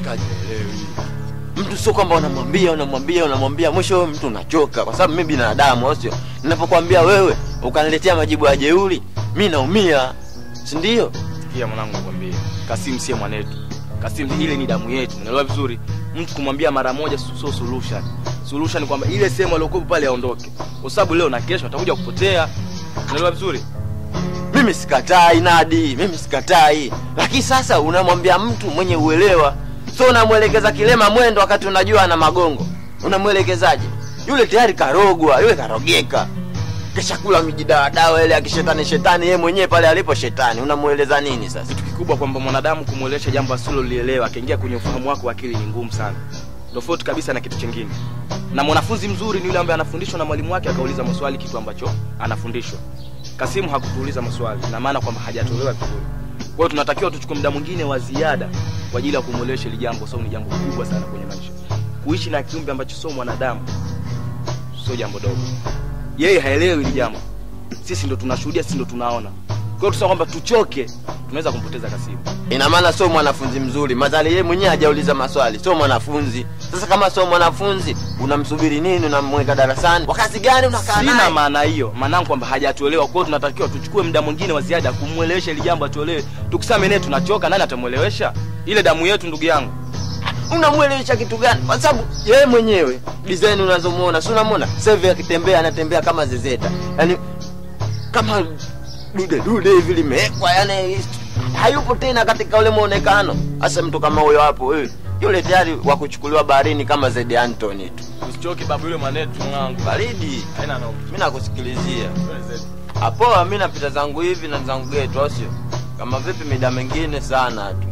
mshikaji haelewi. Mtu sio kwamba unamwambia unamwambia unamwambia, mwisho wewe mtu unachoka, kwa sababu mimi binadamu, au sio? Ninapokuambia wewe ukaniletea majibu ya jeuri, mi naumia, si ndio? Sikia mwanangu, nakwambia Kasim sie mwanetu. Kasim ile ni damu yetu, unaelewa vizuri. Mtu kumwambia mara moja sio sio solution. Solution ni kwamba ile sehemu aliyokuwa pale aondoke, kwa sababu leo na kesho atakuja kupotea, unaelewa vizuri. Mimi sikatai Nadi, mimi sikatai, lakini sasa unamwambia mtu mwenye uelewa, so unamwelekeza kilema mwendo wakati unajua ana magongo. Unamwelekezaje? Yule tayari karogwa, yule karogeka, kisha kula mijidawadawa ile ya kishetani shetani, yeye mwenyewe pale alipo shetani. Unamweleza nini sasa? Kitu kikubwa kwamba mwanadamu kumwelesha jambo asilolielewa akaingia kwenye ufahamu wako wa akili ni ngumu sana, tofauti kabisa na kitu chingine. Na mwanafunzi mzuri ni yule ambaye anafundishwa na mwalimu wake akauliza maswali kitu ambacho anafundishwa. Kasimu hakutuuliza maswali, na maana kwamba hajatolewa vizuri. Kwa hiyo tunatakiwa tuchukue muda mwingine wa ziada kwa ajili ya kumwelesha hili jambo, sababu ni jambo kubwa sana kwenye maisha. Kuishi na kiumbe ambacho sio mwanadamu sio jambo dogo. Yeye haelewi hili jambo, sisi ndo tunashuhudia, sisi ndo tunaona. Kwa hiyo tusema kwamba tuchoke, tunaweza kumpoteza Kasimu. Ina maana sio mwanafunzi mzuri, madhali yeye mwenyewe hajauliza maswali, sio mwanafunzi. Sasa kama sio mwanafunzi, unamsubiri nini? Unamweka darasani wakati gani unakaa Sina naye? maana hiyo, maanangu kwamba hajatuelewa. Kwa hiyo tunatakiwa tuchukue muda mwingine wa ziada kumwelewesha ili jambo atuelewe. Tukisema naye tunachoka, nani atamwelewesha? Ile damu yetu, ndugu yangu. unamwelewesha kitu gani? Kwa sababu yeye mwenyewe design unazomuona, si unamwona sasa hivi akitembea, anatembea kama zezeta, yaani kama dude dude hivi limewekwa, yani hayupo tena katika ule muonekano. Hasa mtu kama huyo hapo, wewe yule tayari wa kuchukuliwa baharini kama Zedi Anthony tu. Usichoke babu, yule mwanetu mwanangu. Baridi, Haina noma. mimi nakusikilizia hapo. Mimi napita zangu hivi na zangu geto, au sio? Kama vipi mida mengine sana tu.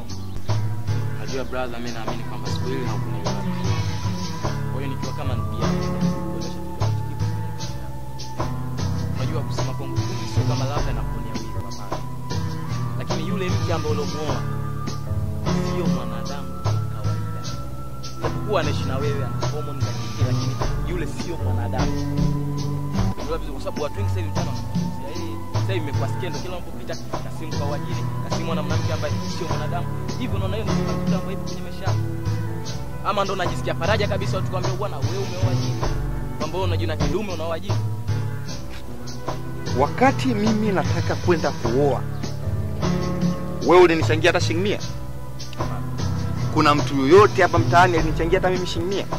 Najua brother, mimi naamini kwamba siku hili haukunielewa. Kwa hiyo nikiwa kama ndugu yako, nitakueleza kitu ambacho kipo kwenye maisha yangu. Unajua kusema kwangu kweli sio kama labda nakuonea wivu hapana. Lakini yule mke ambaye uliomuoa sio mwanadamu wa kawaida. Japokuwa anaishi na wewe ana homoni za kike, lakini yule sio mwanadamu. Unajua vizuri kwa sababu watu wengi sasa hivi mtano wanamzungumzia yeye. Sasa hivi imekuwa skendo kila unapopita Kasimu kwa wajini, Kasimu ana mwanamke ambaye sio mwanadamu. Hivyo unaona hiyo ni kitu ambayo ipo kwenye maisha yako. Ama ndo unajisikia faraja kabisa watu kwambia bwana wewe umeoa jini. Kwamba wewe unajiona kidume unaoa jini. wakati mimi nataka kwenda kuoa wewe ulinichangia hata shilingi mia kuna mtu yoyote hapa mtaani alinichangia hata mimi shilingi mia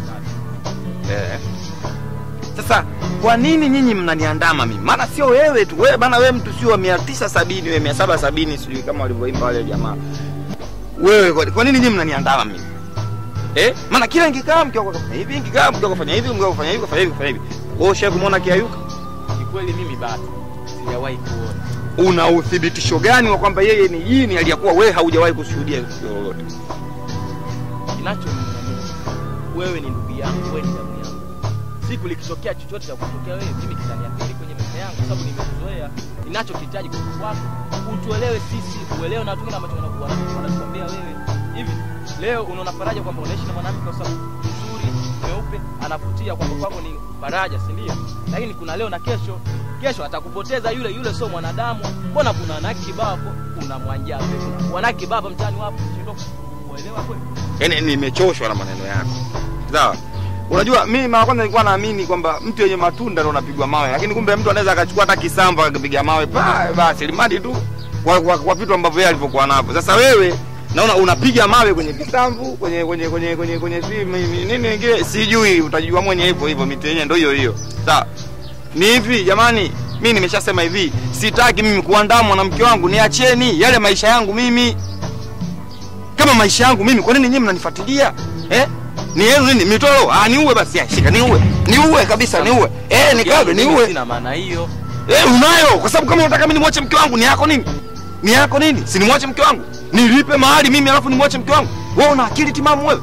eh. sasa kwa nini nyinyi mnaniandama mimi maana sio wewe tu wewe bana wewe mtu sio wa mia tisa sabini wewe mia saba sabini sijui kama walivyoimba wale jamaa wewe kwa, kwa nini nyinyi mnaniandama mimi eh maana kila nikikaa mke wako kafanya hivi nikikaa mke wako kafanya hivi mke wako kafanya hivi kafanya hivi kafanya hivi wewe ushawahi kumwona kiayuka Kikweli mimi bado sijawahi kuona. una uthibitisho gani wa kwamba yeye ni jini aliyakuwa wewe haujawahi kushuhudia tukio lolote Kinachoniumiza wewe ni ndugu yangu, wewe ni damu yangu. Siku likitokea chochote cha kutokea wewe, mimi kitaniathiri kwenye maisha yangu, kwa sababu nimekuzoea. Ninachokihitaji kutoka kwako utuelewe sisi, uelewe na watu wengine ambacho wanakuwa wanatuambia wewe. Hivi leo unaona faraja kwamba unaishi na mwanamke kwa sababu mzuri, mweupe, anavutia kwamba kwako ni faraja, si ndio? Lakini kuna leo na kesho, kesho atakupoteza yule yule, sio mwanadamu. Mbona kuna wanawake kibao hapo, kuna mwanjabe, kuna wanawake kibao hapa mtaani wapo, shindwa kuelewa kweli. yaani nimechoshwa na maneno yako sawa unajua mimi mara kwanza nilikuwa naamini kwamba mtu yenye matunda ndo unapigwa mawe lakini kumbe mtu anaweza akachukua hata kisamba akapiga mawe pa basi limadi tu kwa, kwa, kwa vitu ambavyo yeye alivyokuwa navyo sasa wewe naona unapiga mawe kwenye kisambu kwenye kwenye kwenye kwenye kwenye si mi- mi- nini ingine sijui utajua mwenye hivyo hivyo miti yenyewe ndio hiyo hiyo sawa ni hivi jamani mi nimeshasema hivi sitaki mimi kuandamwa na mke wangu niacheni yale maisha yangu mimi kama maisha yangu mimi kwa nini nyinyi mnanifuatilia eh ni yenu nini mitoro ah niue basi ah, shika niue niue kabisa niue eh nikabe Mimi niue Sina maana hiyo. eh unayo kwa sababu kama unataka mimi nimwache mke wangu ni yako nini ni yako nini si nimwache mke wangu nilipe mahali mimi alafu nimwache mke wangu wewe una akili timamu wewe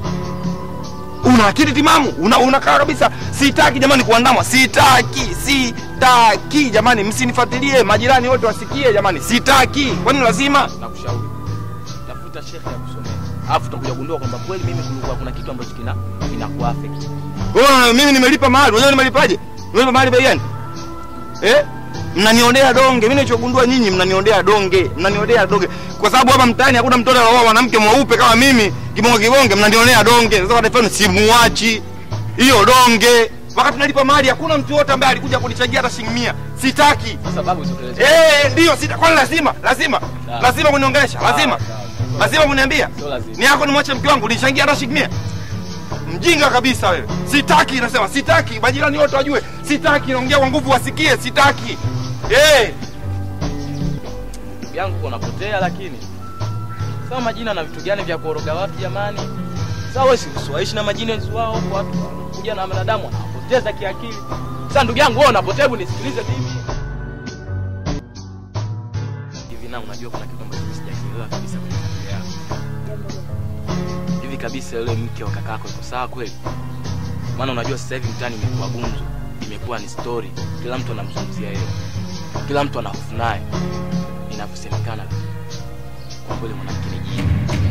una akili timamu una unakaa kabisa sitaki jamani kuandamwa sitaki sitaki jamani msinifuatilie majirani wote wasikie jamani sitaki kwani lazima Nakushauri. Tafuta shekhe ya kusomea. Alafu utakuja kugundua kwamba kweli mimi kulikuwa kuna kitu ambacho kina kinakuaffect. Wewe mimi nimelipa mahali, unajua nimelipaje? Nimelipa mahali bei gani? Eh? mnaniondea donge mimi nilichogundua nyinyi mnaniondea donge mnaniondea donge kwa sababu hapa mtaani hakuna mtoto anaoa mwanamke mweupe kama mimi kibonge kibonge mnanionea donge sasa kwa mfano simuachi hiyo donge wakati nalipa mali hakuna mtu yote ambaye alikuja kunichangia hata shilingi 100 sitaki Kwa sababu zikueleza. eh ndio sita kwani lazima lazima Sawa. lazima kuniongelesha lazima Sawa, sawa. lazima kuniambia Sio lazima. ni yako nimwache mke wangu nichangia hata shilingi 100 mjinga kabisa wewe sitaki nasema sitaki majirani wote wajue sitaki naongea kwa nguvu wasikie sitaki eh Ndugu yangu uko unapotea lakini. Sawa majina na vitu gani vya kuoroga watu jamani? Sawa wewe si usiwaishi na majina wao kwa watu kuja na wanadamu wanapoteza kiakili. Sasa ndugu yangu wewe unapotea, hebu nisikilize mimi. Hivi na unajua kuna kitu ambacho sijakielewa kabisa kwenye familia yako. Hivi kabisa yule mke wa kakako iko sawa kweli? Maana unajua sasa hivi mtaani imekuwa gumzo, imekuwa ni story, kila mtu anamzungumzia yeye, kila mtu ana hofu naye inavyosemekana, lakini kwa kweli mwanamke ni jini.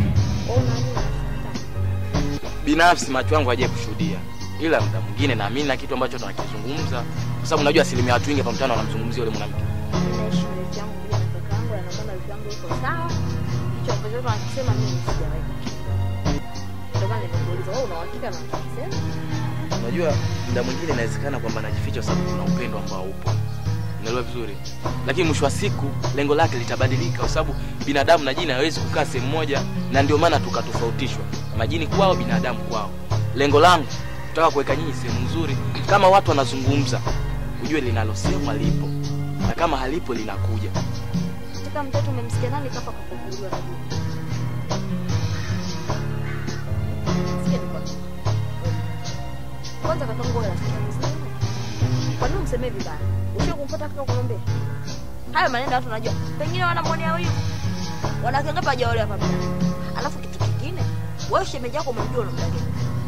Binafsi macho yangu hajawahi kushuhudia, ila muda mwingine naamini na kitu ambacho tunakizungumza, kwa sababu najua asilimia watu wengi hapa mtaani wanamzungumzia yule mwanamke. Ninaishi na rafiki yangu bila na kaka yangu, na naona rafiki yangu yuko sawa. Hicho ambacho watu wanakisema mimi sijawahi kukiona. Ndio maana nimekuuliza wewe una uhakika na unachosema? Unajua muda mwingine inawezekana kwamba anajificha kwa sababu kuna upendo ambao upo, unaelewa vizuri, lakini mwisho wa siku lengo lake litabadilika, kwa sababu binadamu na jini hawezi kukaa sehemu moja, na ndio maana tukatofautishwa, majini kwao, binadamu kwao. Lengo langu kutaka kuweka nyinyi sehemu nzuri, kama watu wanazungumza, ujue linalosemwa lipo, na kama halipo linakuja. Toka mtoto umemsikia nani kapa kufunguliwa na juu? Sikia nikwambie. Kwanza kaka yangu wewe rafiki yangu sana. Kwa nini umsemee vibaya? Usio kumfuata kaka kumwambia. Hayo maneno watu wanajua. Pengine wanamwonea huyu. Wanakengapa hajaolewa hapa mtaani. Alafu kitu kingine, wewe shemeji yako umemjua unamdanganya.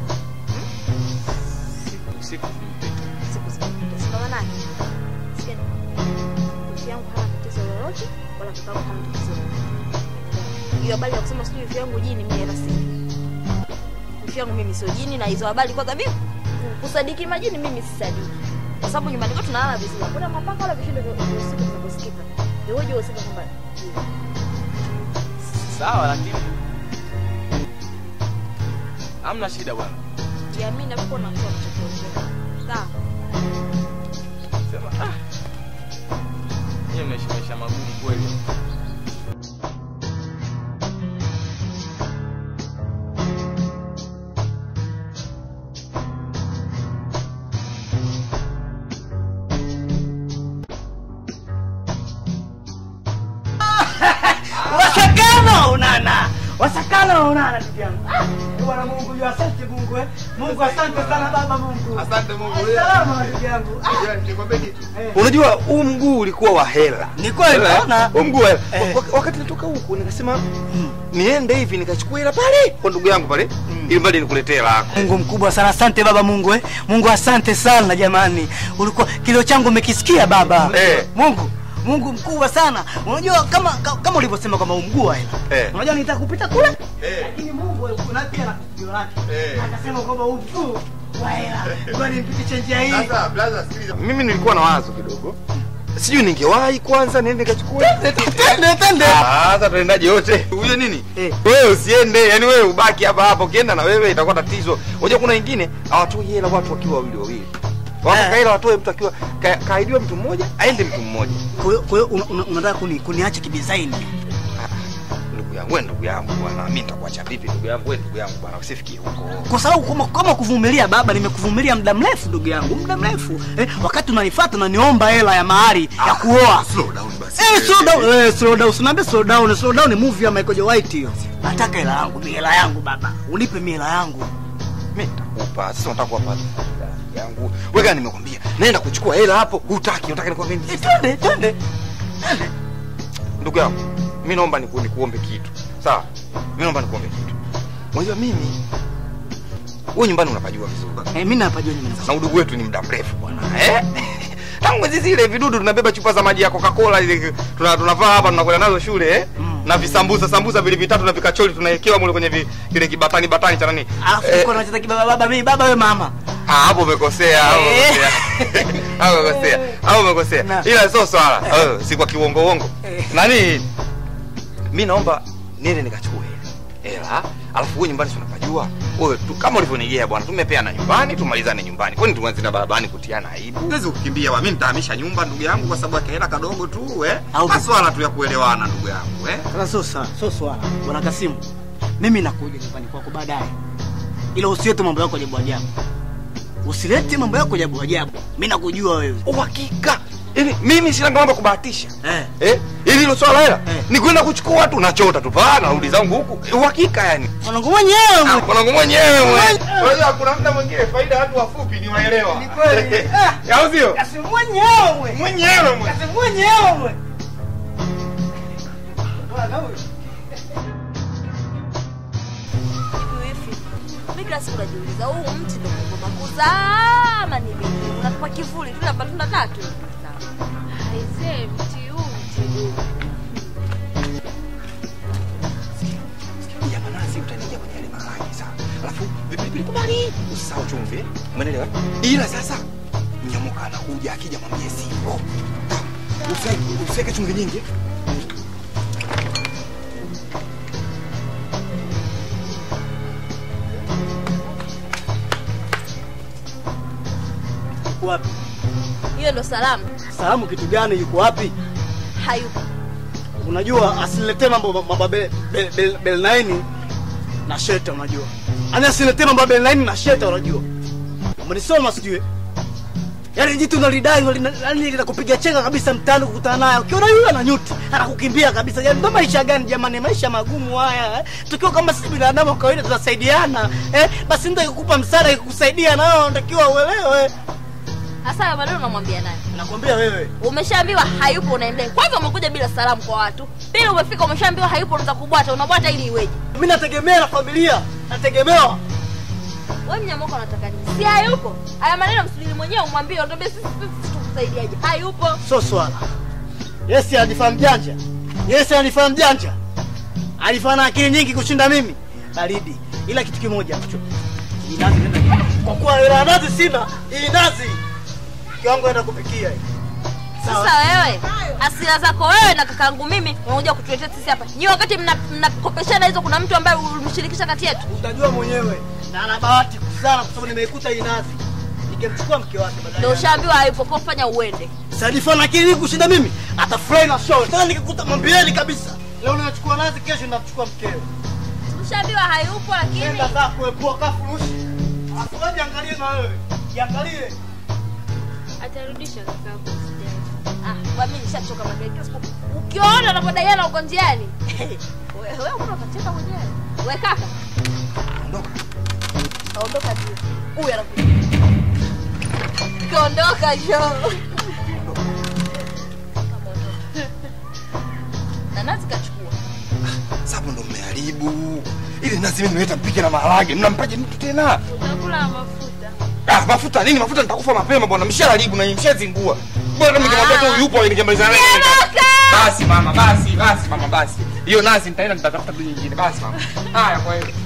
Siku siku zimepita. siku zimepita, si ndo maanake? Sikia nikwambie, wifi yangu hana tatizo lolote wala kaka yangu hana tatizo lolote. Hiyo habari ya kusema sijui wifi yangu jini, mimi hela sina. Wifi yangu mimi sio jini, na hizo habari kwanza mimi kusadiki majini mimi sisadiki, kwa sababu nyumbani kwetu tunalala vizuri, hakuna mapaka wala vishindo vya vya usiku vinavyosikika. Iweje useme kwamba jini? Sawa, lakini hamna shida bwana. jiamini na uko na mtu anachokiongea. Sawa. Sema ah, nyie mnaishi maisha magumu kweli. wasakana unana wasakana unana ndugu yangu Ah, bwana mungu yu asante mungu eh. mungu asante sana baba mungu asante Mungu salama ndugu yangu Ah, nikwambie kitu eh. unajua huu mguu ulikuwa wa hela ni kweli Hela, eh? naona huu mguu wa hela Eh. Wak- wakati natoka huku nikasema niende hivi nikachukua hela pale kwa ndugu yangu pale ili mbali nikuletee lako mungu mkubwa sana asante baba mungu eh. mungu asante sana jamani ulikuwa kilio changu umekisikia baba Eh. mungu mungu mkubwa sana unajua kama ka- kama ulivyosema kwamba umguu wa hela Eh. unajua nitaka kupita kule Eh. lakini mungu na pia na kusikio lake Eh. akasema kwamba umguu wa hela ngoja nimpitishe njia hii mimi nilikuwa na wazo kidogo sijui ningewahi kwanza niende nikachukua tende tende Ah, sasa tuendaje wote huyo nini Eh. wewe usiende yani wewe ubaki hapa hapa ukienda na wewe itakuwa tatizo unajua kuna wengine hawatoi hela watu wakiwa wawili wawili wakaka hela watoe mtu akiwa ka- kaahidiwa mtu mmoja aende mtu mmoja Kwa hiyo- kwa hiyo una- una- unataka kuni, kuniacha kidesign ndugu yangu wewe ndugu yangu bwana mimi nitakuacha vipi ndugu yangu wewe ndugu yangu bwana usifikie huko kwa sababu kama, kama kuvumilia baba nimekuvumilia muda mrefu ndugu yangu muda mrefu eh, wakati unanifuata unaniomba hela ya mahari ya kuoa slow down basi Eh, slow down, eh, slow down. Usiniambie slow down. Slow down ni movie ya Michael J. White hiyo. Nataka hela yangu, mi hela yangu baba. Unipe mi hela yangu. mimi nitakupa sasa unataka kuwapa yangu wewe gani nimekwambia naenda kuchukua hela hapo hutaki unataka nikwambie nini Eh, twende, twende. ndugu yangu mi naomba niku, nikuombe kitu sawa mi naomba nikuombe kitu unajua mimi wewe nyumbani unapajua vizuri Eh, mimi napajua nyumbani. na udugu wetu ni muda mrefu bwana eh? tangu enzi zile vidudu tunabeba chupa za maji ya coca-cola ile tuna- tunavaa hapa tunakwenda nazo shule eh? Mm. na visambusa sambusa vile vitatu na vikacholi tunawekewa mule kwenye vi, kile kibatani batani cha nani Alafu Eh, uko unacheza kibaba baba mimi baba wewe mama. Ah, hapo umekosea, hapo Eh. umekosea. Hapo umekosea. Hapo umekosea. Na. Ila sio swala. Eh, si kwa kiwongo wongo. Eh. Nani? Mimi naomba niende nikachukue hela. Hela, alafu wewe nyumbani si unapajua. Wewe tu kama ulivyonigea bwana, tumepeana nyumbani, tumalizane nyumbani. Kwani tuanze na barabarani kutiana aibu? Huwezi kukimbia bwana. Mimi nitahamisha nyumba ndugu yangu kwa sababu ya hela kadogo tu, eh. Au- Maswala tu ya kuelewana ndugu yangu, eh. Sasa sio swala, sio swala. Bwana Kasimu, mimi nakuja nyumbani kwako baadaye, ila usilete mambo yako ajabu ajabu, usilete mambo yako ajabu ajabu. Mimi nakujua wewe. Uhakika. Yaani mimi sina mambo ya kubahatisha. Eh. Eh? Ili hilo swala hela Eh. ni kwenda kuchukua tu nachota tu paa narudi zangu huku. Uhakika yani. Mwanangu mwenyewe Ah, mwe- Mwanangu mwenyewe mwe. Mwenyewe. Unajua kuna muda mwingine faida watu wafupi ni waelewa. Ni kweli. Ah. Au sio? Kasimu mwenyewe mwe. Mwenyewe mwe. Kasimu mwenyewe mwe. Bwana huyu. Hivi hivi. Mimi kila siku najiuliza huu mti ndio Mungu makuzama ni nini? Unatupa kivuli tu na matunda tatu. Aisee, mti huu mti huu. Ya manasi utaingia kwenye yale maharage sawa. Alafu vipili kubali. Usisahau chumvi. Umeelewa? Ila sasa mnyamuka anakuja akija mwambie sivyo. Usiweke usiweke chumvi nyingi. Yuko wapi? Hiyo ndo salamu. Salamu kitu gani? Yuko wapi? Hayupo. Unajua asiniletee mambo mambo bel bel bel, bel naini na sheta unajua. Ani asiniletee mambo ya bel naini na sheta unajua. Umenisoma sijui. Yaani jitu unalidai unalina- yaani linakupiga chenga kabisa mtaani kukutana naye. Ukiona yule ana nyuti, anakukimbia kabisa. Yaani ndo maisha gani jamani? Maisha magumu haya. Eh? Tukiwa kama sisi binadamu wa kawaida tunasaidiana. Eh? Basi ndio ikukupa msaada ikukusaidia na wewe unatakiwa uelewe. Sasa hayo maneno unamwambia nani? Nakwambia wewe. Umeshaambiwa hayupo unaendea. Kwanza umekuja bila salamu kwa watu. Pili umefika umeshaambiwa hayupo unaanza kubwata. Unabwata ili iweje? Mimi nategemea na familia. Nategemewa. Wewe mnyamoko unataka nini? Si hayupo. Haya maneno msubiri mwenyewe umwambie utambie sisi sisi tukusaidiaje. Hayupo. sio swala. Yes anifahamu janja. Yes anifahamu janja. Alifanya akili nyingi kushinda mimi. Baridi. Ila kitu kimoja ambacho hii nazi nenda. Kwa kuwa hela ya nazi sina, hii nazi kiwango naenda kupikia hii. Sawa. Sasa wewe asira zako wewe na kakangu mimi unakuja kutuletea sisi hapa. Nyi wakati mna- mnakopeshana hizo kuna mtu ambaye ulimshirikisha kati yetu. Utajua mwenyewe. Na ana bahati sana kwa sababu nimeikuta hii nazi. Ningemchukua mke wake Ndio badala. ushaambiwa hayupo kwa fanya uende. Sasa alifanya akili nyingi kushinda mimi. Atafurahi na show. Tena nikikuta mwambieni kabisa. Leo ninachukua nazi, kesho ninachukua mkeo. Ushaambiwa hayupo lakini Nenda zako epua kafurushi. Afuaje angalie na wewe. Jiangalie. Atarudisha kakaangu usijali. ah, kwa mimi nishachoka madai kila siku. Ukiona unapodaiana uko njiani. Wewe wewe kuna utacheka mwenyewe. Wewe kaka. Ondoka. Ondoka tu. Huyu anakuja. Kaondoka jo. Na nazi kachukua. Sababu ndo mmeharibu. Ile nazi mimi nimeleta mpike na maharage. Mnampaje mtu tena? Utakula na mafuta. Ah, mafuta nini? Mafuta nitakufa mapema bwana. Mshaharibu na mshazingua. Bwana ningemwambia tu yupo ningemalizana naye. Ondoka! Basi mama, basi, basi mama, basi. Hiyo nazi nitaenda nitatafuta tu nyingine. Basi mama. Haya kwa hiyo.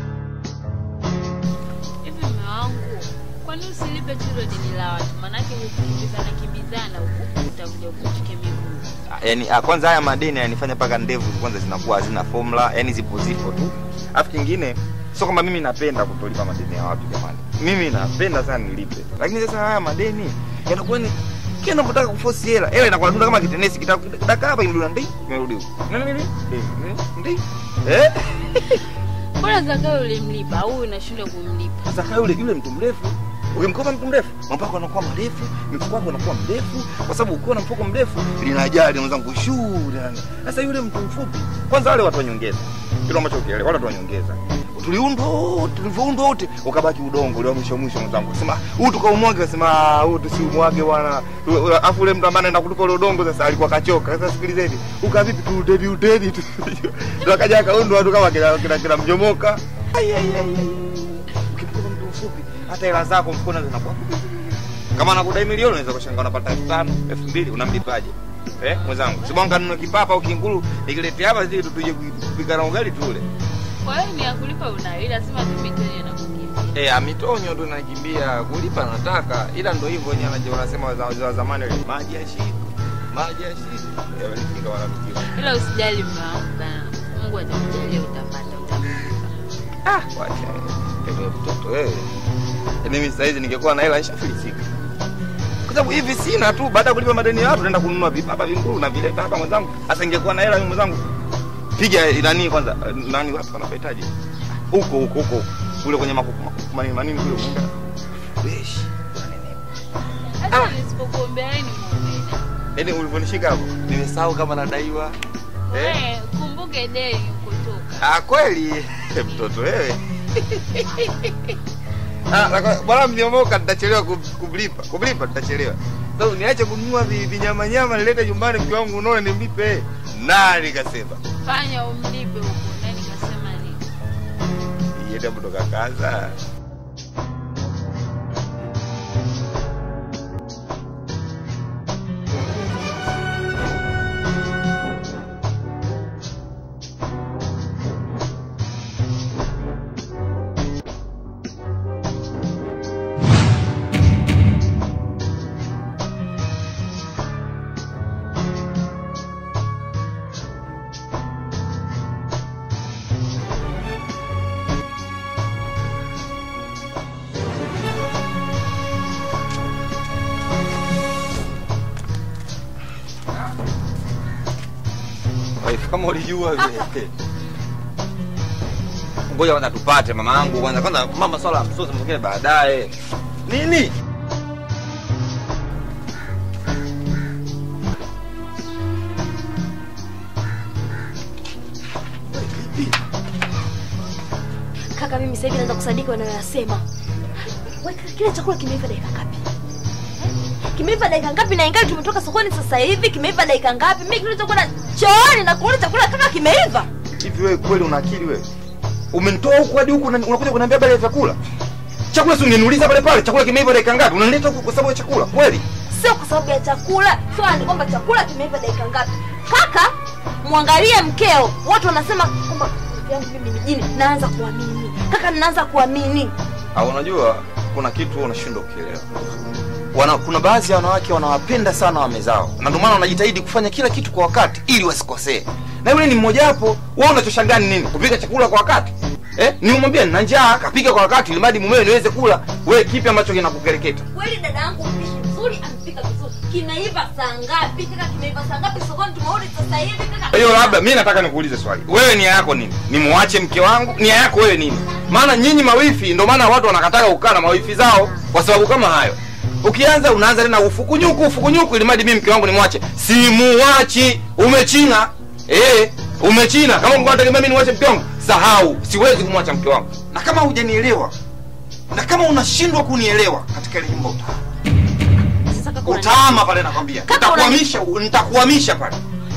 Hivi mume wangu, kwani usilipe tu hilo deni la watu? Maanake hukukimbizana kimbizana huku utakuja kuchukia miguu. yani ah, kwanza haya madeni yanifanya mpaka ndevu kwanza zinakuwa hazina formula yani zipo zipo tu alafu kingine sio kwamba mimi napenda kutolipa madeni ya watu jamani mimi napenda sana nilipe lakini sasa haya madeni yanakuwa ni kila napotaka kuforce hela hela inakuwa dunda kama kitenesi kitaka hapa imerudi ndi imerudi huko nani nini ndi ndi eh Mbona Zakayo ulimlipa au unashindwa kumlipa? sasa kama yule yule mtu mrefu ukimkopa mtu mrefu mapako anakuwa marefu mifuko wako unakuwa mrefu kwa sababu ukiwa na mfuko mrefu linajali mwenzangu shuu yani sasa yule mtu mfupi kwanza wale watu wanyongeza kile ambacho ukielewa wale watu wanyongeza tuliundwa tulivyoundwa wote ukabaki udongo ule wa mwisho mwisho mwenzangu sema huu tukaumwage sema "Ah, huu tusiumwage bwana afu ule mtu ambaye anaenda kutupa ule udongo sasa alikuwa kachoka sasa sikilizeni ukavipi tu udedi udedi tu ndio akaja akaundwa watu kama kina kina, kina mjomoka Ai, ai, ai, ai. ukimkuta mtu mfupi hata hela zako mfukoni zinakuwa kama anakudai milioni unaweza kushangaa unapata elfu tano elfu mbili unamlipaje eh mwenzangu sibonga nunue kipapa au kinguru nikiletea hapa zile tuje kupika na ugali tule Kwa hiyo ni ya kulipa unayo, ila lazima tu miteni na kukimbia. Eh, amitonyo ndo nakimbia kulipa nataka, ila ndo hivyo wenyewe anaje wanasema wazee wa zamani ile maji ya shiko, maji ya shiko. Eh, walifika wanapikiwa. Ila usijali mume wangu bana. Mungu atakujalia utapata utapata. Ah, wacha wewe mtoto wewe. Yaani mimi sasa hizi ningekuwa na hela nishafilisika. Kwa sababu hivi sina tu, baada ya kulipa madeni ya watu naenda kununua vibaba vinguru na vileta hapa mwenzangu. Sasa ningekuwa na hela mimi mwenzangu. Piga nani kwanza, nani wapi wanapahitaji? Huko huko huko. Kule kwenye makuku makuku manini manini kule mwinga. Beshi. Hata nisipokuombea wewe ni muumini. Yaani ulivyonishika hapo, nimesahau kama nadaiwa. Eh? Wewe kumbuke deni kutoka. Ah, kweli mtoto wewe. Ah, lako- bwana mniomoka nitachelewa kum- kumlipa. Kumlipa nitachelewa. Sasa niache kununua vi- vinyama nyama nilete nyumbani mke wangu unaona nimlipe. Nani kasema? Fanya umlipe huko. Nani kasema nini? Yeye kutoka kaza. Wife kama ulijua vile. Ngoja kwanza tupate mama yangu kwanza kwanza mama swala ya msosi mwingine baadaye. Nini? Kaka, mimi sasa hivi naanza kusadiki wanayoyasema. Wewe kile chakula kimeiva dakika ngapi? Eh? Kimeiva dakika ngapi na ingali tumetoka sokoni sasa hivi? Kimeiva dakika ngapi? Mimi kilichokwenda chooni na kuona chakula kama kimeiva. Hivi wewe kweli una akili wewe? Umenitoa huku hadi huku na- unakuja kuniambia habari ya vyakula? Chakula si ungeniuliza pale pale, chakula kimeiva dakika ngapi? Unanileta huku kwa sababu ya chakula? Kweli? Sio kwa sababu ya chakula, swala ni kwamba chakula kimeiva dakika ngapi. Kaka, mwangalie mkeo. Watu wanasema kwamba ndugu yangu mimi ni jini, naanza kuamini. Kaka, ninaanza kuamini. Au unajua kuna kitu unashindwa kukielewa. Wana, kuna baadhi ya wanawake wanawapenda sana wame zao na ndio maana wanajitahidi kufanya kila kitu kwa wakati ili wasikosee. Na yule ni mmoja wapo. Wewe unachoshangaa ni nini? Kupika chakula kwa wakati? Eh? Nimemwambia nina njaa, kapika kwa wakati ili mradi mumewe niweze kula. Wewe kipi ambacho kinakukereketa? Kweli dada yangu mpishi mzuri, amepika vizuri. Kimeiva saa ngapi? Kaka, kimeiva saa ngapi sokoni? Tumeona sasa hivi kaka. Kwa hiyo labda mimi nataka nikuulize swali. Wewe nia yako nini? Nimwache mke wangu? Nia yako wewe nini? Maana nyinyi mawifi ndio maana watu wanakataka kukaa na mawifi zao kwa sababu kama hayo. Ukianza unaanza tena ufukunyuku ufukunyuku ili mradi mimi mke wangu nimwache. Simuachi. Umechina. Eh, umechina. Kama ungekuwa unategemea mimi niwache mke wangu, sahau. Siwezi kumwacha mke wangu. Na kama hujanielewa na kama unashindwa kunielewa katika ile jimbo utaama. Sasa kaka, unani- Utaama pale nakwambia. Kaka, Nitakuhamisha, nitakuhamisha pale.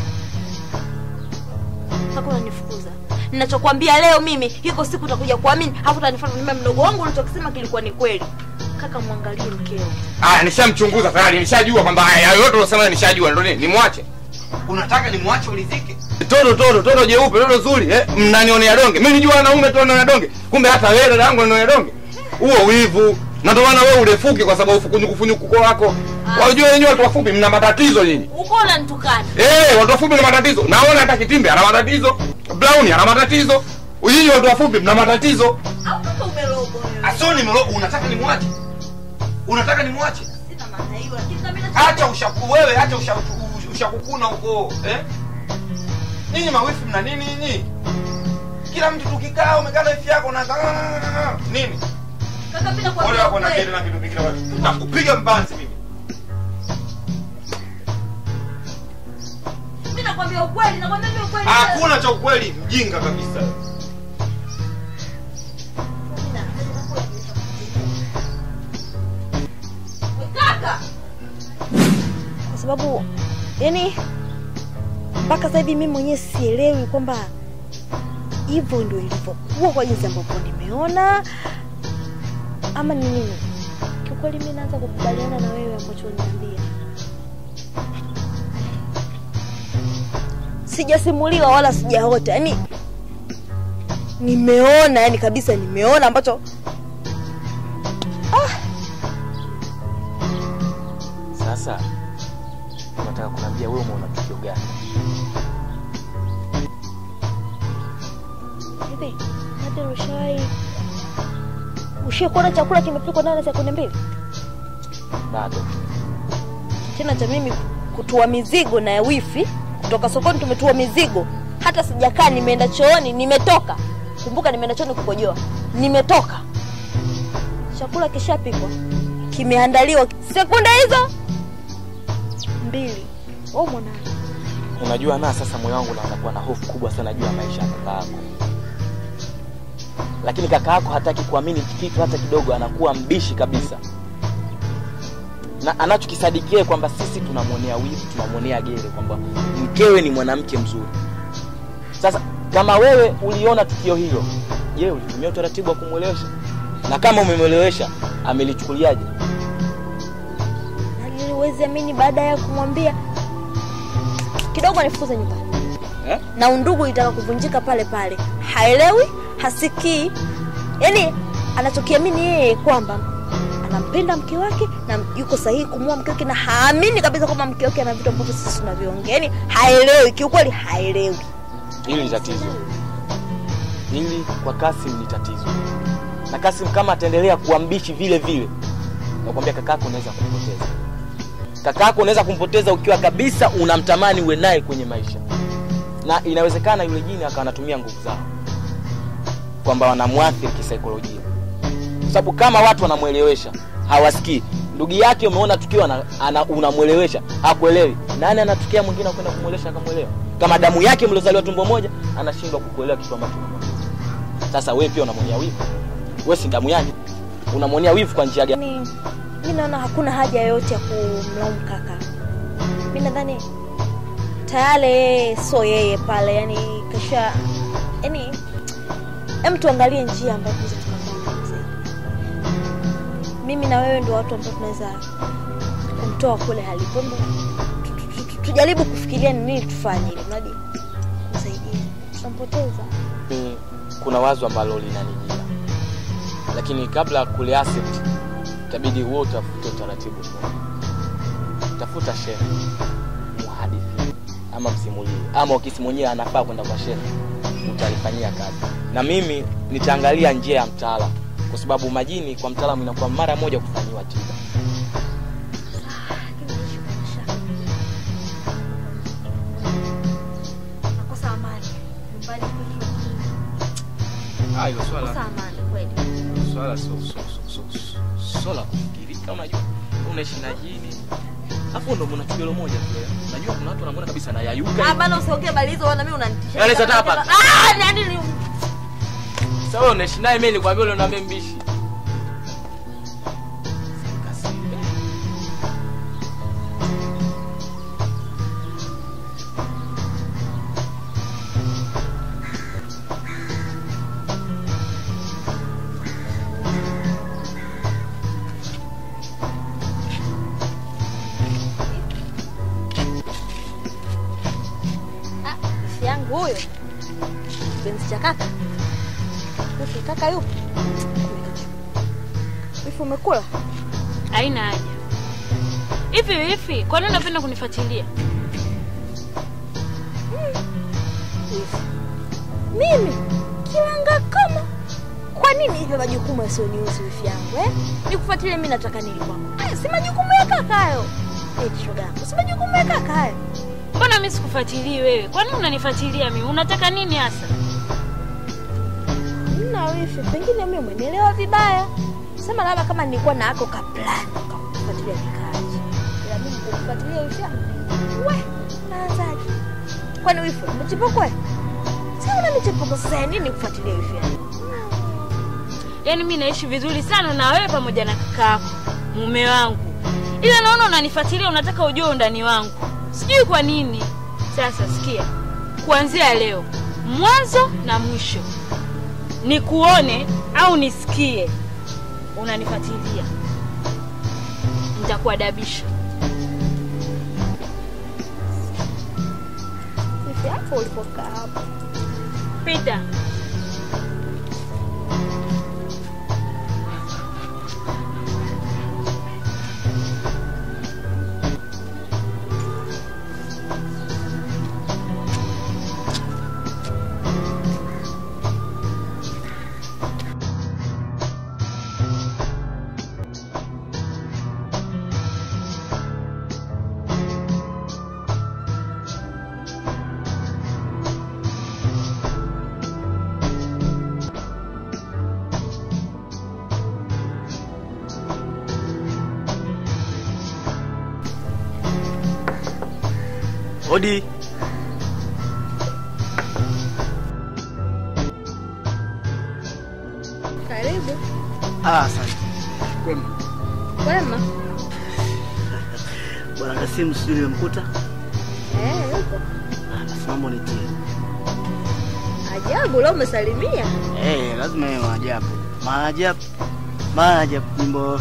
Kaka unanifukuza. Ninachokwambia leo mimi, iko siku utakuja kuamini, hapo utanifuata mimi mdogo wangu ulichokisema kilikuwa ni kweli. Kaka mwangalie mkeo. Aya, nishamchunguza tayari, nishajua kwamba haya yote ulosema nishajua, ndio nini? Nimwache. Unataka nimwache ulizike? Toto toto toto jeupe toto zuri eh, mnanionea donge. Mimi nijua wanaume tu wananionea donge. Kumbe hata wewe dada yangu unanionea donge. Huo wivu. Na ndio maana wewe urefuki kwa sababu ufukunyuku funyuku kwa wako. Wajua wenyewe watu wafupi mna matatizo nyinyi. Uko unanitukana. Eh, watu wafupi mna matatizo. Naona hata Kitimbe ana matatizo. Brown ana matatizo. Nyinyi watu wafupi mna matatizo. Au kaka umerogo wewe. Asoni mlo unataka nimwache? Unataka nimwache? Sina maana hiyo, lakini kama mimi Acha ushaku wewe, acha ushaku ushakukuna huko, eh? Nyinyi mawifi mna nini nyinyi? Kila mtu tukikaa umekaa na wifi yako na nini? kaka mimi Ole nakwambia wako na ukweli. kile na kitu kingine wapi? Nakupiga mbanzi mimi. Mimi nakwambia ukweli, nakwambia mimi ukweli. Hakuna cha ukweli, mjinga kabisa. Kaka. kwa sababu yani mpaka sasa hivi mimi mwenyewe sielewi kwamba hivyo ndio ilivyokuwa kwa jinsi ambavyo nimeona ama ni nini. Kiukweli mimi naanza kukubaliana na wewe ambacho unaniambia. Sijasimuliwa wala sijaota, yani nimeona, yani kabisa nimeona ambacho Sasa unataka kuniambia wewe umeona tukio gani? Hivi hata ushawahi ushawahi kuona chakula kimepikwa ndani ya sekunde mbili? Bado. Tena cha mimi kutua mizigo na ya wifi kutoka sokoni, tumetua mizigo, hata sijakaa, nimeenda chooni, nimetoka. Kumbuka nimeenda chooni kukojoa, nimetoka, chakula kishapikwa, kimeandaliwa, sekunde hizo mbili. Oh mwanangu, Unajua na sasa moyo wangu unaanza kuwa na hofu kubwa sana juu ya maisha ya kaka yako. Lakini kaka yako hataki kuamini kitu hata kidogo, anakuwa mbishi kabisa. Na anachokisadikia kwamba sisi tunamwonea wivu, tunamwonea gere kwamba mkewe ni mwanamke mzuri. Sasa kama wewe uliona tukio hilo, je, ulitumia utaratibu wa kumwelewesha? Na kama umemwelewesha, amelichukuliaje? na niliwezi amini baada ya kumwambia kidogo anifukuze nyumbani Eh? na undugu itaka kuvunjika pale pale. Haelewi, hasikii, yaani anachokiamini yeye kwamba anampenda mke wake na yuko sahihi kumua mke wake, na haamini kabisa kwamba mke wake ana vitu ambavyo sisi tunavyoongea. Yaani haelewi, kiukweli haelewi. Hili ni tatizo. Hili kwa Kasim ni tatizo, na Kasim kama ataendelea kuwa mbishi vile vile, nakwambia kakako unaweza kumpoteza. Kakako unaweza kumpoteza ukiwa kabisa unamtamani uwe naye kwenye maisha, na inawezekana yule jini akawa anatumia nguvu zao, kwamba wanamwathiri kisaikolojia, kwa sababu kama watu wanamwelewesha hawasikii. Ndugu yake umeona tukio ana, ana, unamwelewesha hakuelewi, nani anatukia mwingine akwenda kumwelewesha akamwelewa? Kama damu yake mliozaliwa tumbo moja, anashindwa kukuelewa kitu ambacho unamwambia. Sasa wewe pia unamwonea wivu, wewe si damu yake, unamwonea wivu kwa njia gani? Yaani mi naona hakuna haja yoyote ya kumlaumu kaka. Mi nadhani tayari yeye sio yeye pale, yani kasha yani, hem, tuangalie njia ambayo tunaweza tukafanya zaidi. Mimi na wewe ndio watu ambao tunaweza kumtoa kule halipo. Hebu tu- tu- tu- Tujaribu kufikiria ni nini tufanye ili mradi kumsaidia, tutampoteza. Mimi kuna wazo ambalo linanijia, lakini kabla ya kuliaccept itabidi wewe utafute utaratibu mmoja. Tafuta shehe muhadithi ama msimulie, ama ukisi mwenyewe anafaa kwenda kwa shehe, utalifanyia kazi, na mimi nitaangalia njia ya mtaalamu, kwa sababu majini kwa mtaalamu inakuwa mara moja kufanyiwa tiba. Lakini naishi kwa mashaka. Nakosa amani nyumbani kwetu. Ah, hilo swala Nakosa amani kweli. swala sio sio sio sio swala kufikirika. Unajua unaishi na jini, hapo ndo mna tukio moja tu. eh. Unajua kuna watu wanamuona kabisa na yayuka. Ah, bana usiongee habari hizo wana mimi unanitisha. Yaani sasa hapa- Ah, nani ni Sasa wewe unaishi naye, mimi nilikwambia ule unaambia mbishi. Kasi. Ah, rafiki yangu huyo. Kipenzi cha kaka. Wifi kaka yupo. Wifi umekula? Haina haja. Hivi hivi, kwa nini unapenda kunifuatilia? Wifi. Mimi kilanga kama kwa nini hivyo majukumu yasionihusu wifi yangu eh? Nikufuatilie mimi nataka nini kwako? Ah, si majukumu ya kaka hayo. Eh, shoga yangu, si majukumu ya kaka hayo. Mbona mimi sikufuatilii wewe? Kwa nini unanifuatilia mimi? Unataka nini hasa? Mna wifi, pengine mimi umenielewa vibaya. Sema labda kama nilikuwa na ako ka plan kufuatilia nikaaje. Ila mimi kufuatilia wifi yangu. We, naanzaje? Kwani wifi umechipuko? Si una michepuko sasa ya nini kufuatilia wifi yangu? Yaani mimi naishi vizuri sana na wewe pamoja na kaka yako, mume wangu. Ila naona unanifuatilia, unataka ujue undani wangu. Sijui kwa nini. Sasa sikia, kuanzia leo, mwanzo na mwisho, nikuone au nisikie unanifuatilia, nitakuadabisha. Wifi yako ulipokaa hapo. Pita. Odi. Karibu. Ah, asante. Kwema. Kwema. Bwana Kasimu sijui nimemkuta. Eh, yupo. Ah, basi mambo nitie. Ajabu leo umesalimia. Eh, lazima iwe maajabu. Maajabu. Maajabu nyimbo.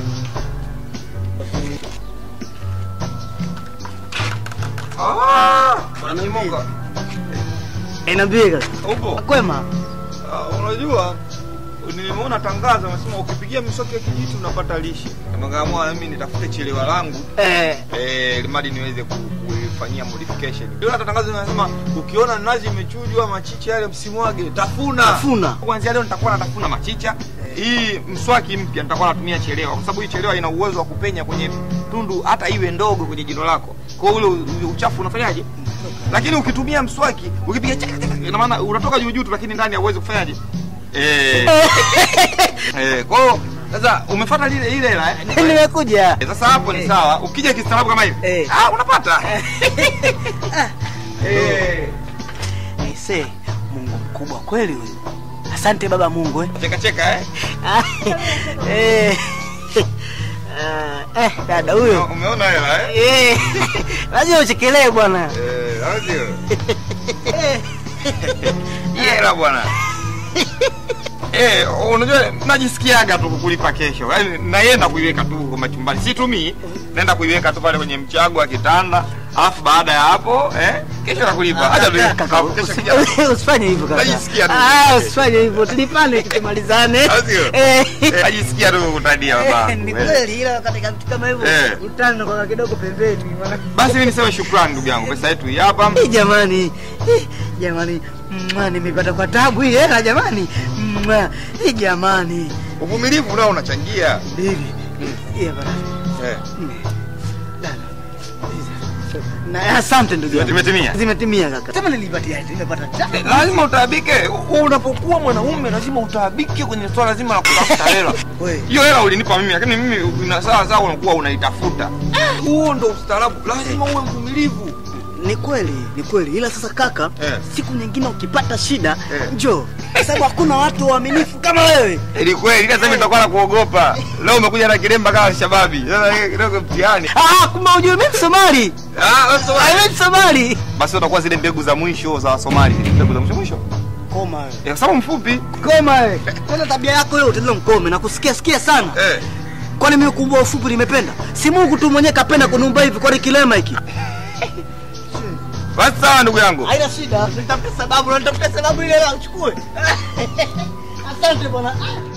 Bwana Kimoka, Eh, niambie kaka. upo? Kwema. Ah, unajua nimeona tangazo nasema ukipigia miswaki ya kijiti unapata lishe. Nikaamua mimi nitafute chelewa langu Eh, eh, limadi niweze ku- kuifanyia modification. Ndio hata tangazo linasema ukiona nazi imechujwa machicha yale msimwage, tafuna. Tafuna. Kuanzia leo nitakuwa natafuna machicha. Hii mswaki mpya nitakuwa natumia chelewa kwa sababu hii chelewa ina uwezo wa kupenya kwenye tundu hata iwe ndogo kwenye jino lako. Kwa hiyo ule u- uchafu unafanyaje? Lakini ukitumia mswaki, ukipiga chaka chaka, ina maana unatoka juu juu tu lakini ndani hauwezi kufanyaje? Eh. eh, kwa hiyo sasa umefuata lile ile hela eh? nimekuja. Eh, Sasa hapo ni sawa. Ukija kistaarabu kama hivi. Eh. Ah, unapata. Eh. Aise, Mungu mkubwa kweli huyu. Asante baba Mungu eh. Cheka cheka eh. Ah, eh. Ah, eh, dada huyo. Umeona hela eh? Eh. Lazima uchekelee bwana. Eh, au sio? Hii hela bwana. Eh, unajua najisikiaga tu kukulipa kesho. Yaani naenda kuiweka tu kwa machumbani. Situmii. Naenda kuiweka tu pale kwenye mchago wa kitanda. Alafu baada ya hapo, eh, kesho nakulipa. Acha tu. Kaka, Kesho usi- kija. Usifanye hivyo kaka. Najisikia tu. Ah, usifanye hivyo. Tulipane tukimalizane. Au sio? Eh. Eh, Najisikia tu kutadia baba. Eh, Ni kweli ila katika vitu kama hivyo Eh. utano kwa kidogo pembeni. maana- Basi mimi niseme shukrani ndugu yangu. Pesa yetu hii hapa. Eh, jamani Eh, jamani Mwa, nimepata kwa tabu hii hela jamani Mwa, eh, jamani Uvumilivu nao unachangia. Bibi Iya, bana. Eh. Mm. Dada. na asante ndugu yangu Zimetimia? zimetimia kaka sema nilipatia nimepata tabu lazima utaabike. U- Unapokuwa mwanaume lazima utaabike kwenye swala zima la kutafuta hela. Wewe. Hiyo hela ulinipa mimi, lakini mimi ina sawa sawa unakuwa unaitafuta. Huo ndo ustaarabu. Lazima uwe mvumilivu. ni kweli ni kweli ila sasa kaka Eh. siku nyingine ukipata shida Eh. njoo kwa sababu hakuna watu waaminifu kama wewe Ni kweli, ila sasa nitakuwa na kuogopa. Leo umekuja na kilemba kama shababi. Sasa hii kidogo mtihani. ah kumbe ujue mimi Somali Ah, wewe sio Ah, mimi Somali basi utakuwa zile mbegu za mwisho za Wasomali, zile mbegu za mwisho mwisho. koma wewe Eh, Kwa sababu mfupi. koma wewe tena tabia yako hiyo utaenda mkome na kusikia sikia sana Eh. kwani mimi kubwa ufupi nimependa si Mungu tu mwenyewe kapenda kunumba hivi kwani kilema hiki Basi sawa ndugu yangu. haina shida nitafuta sababu na nitafuta sababu ile la uchukue asante bwana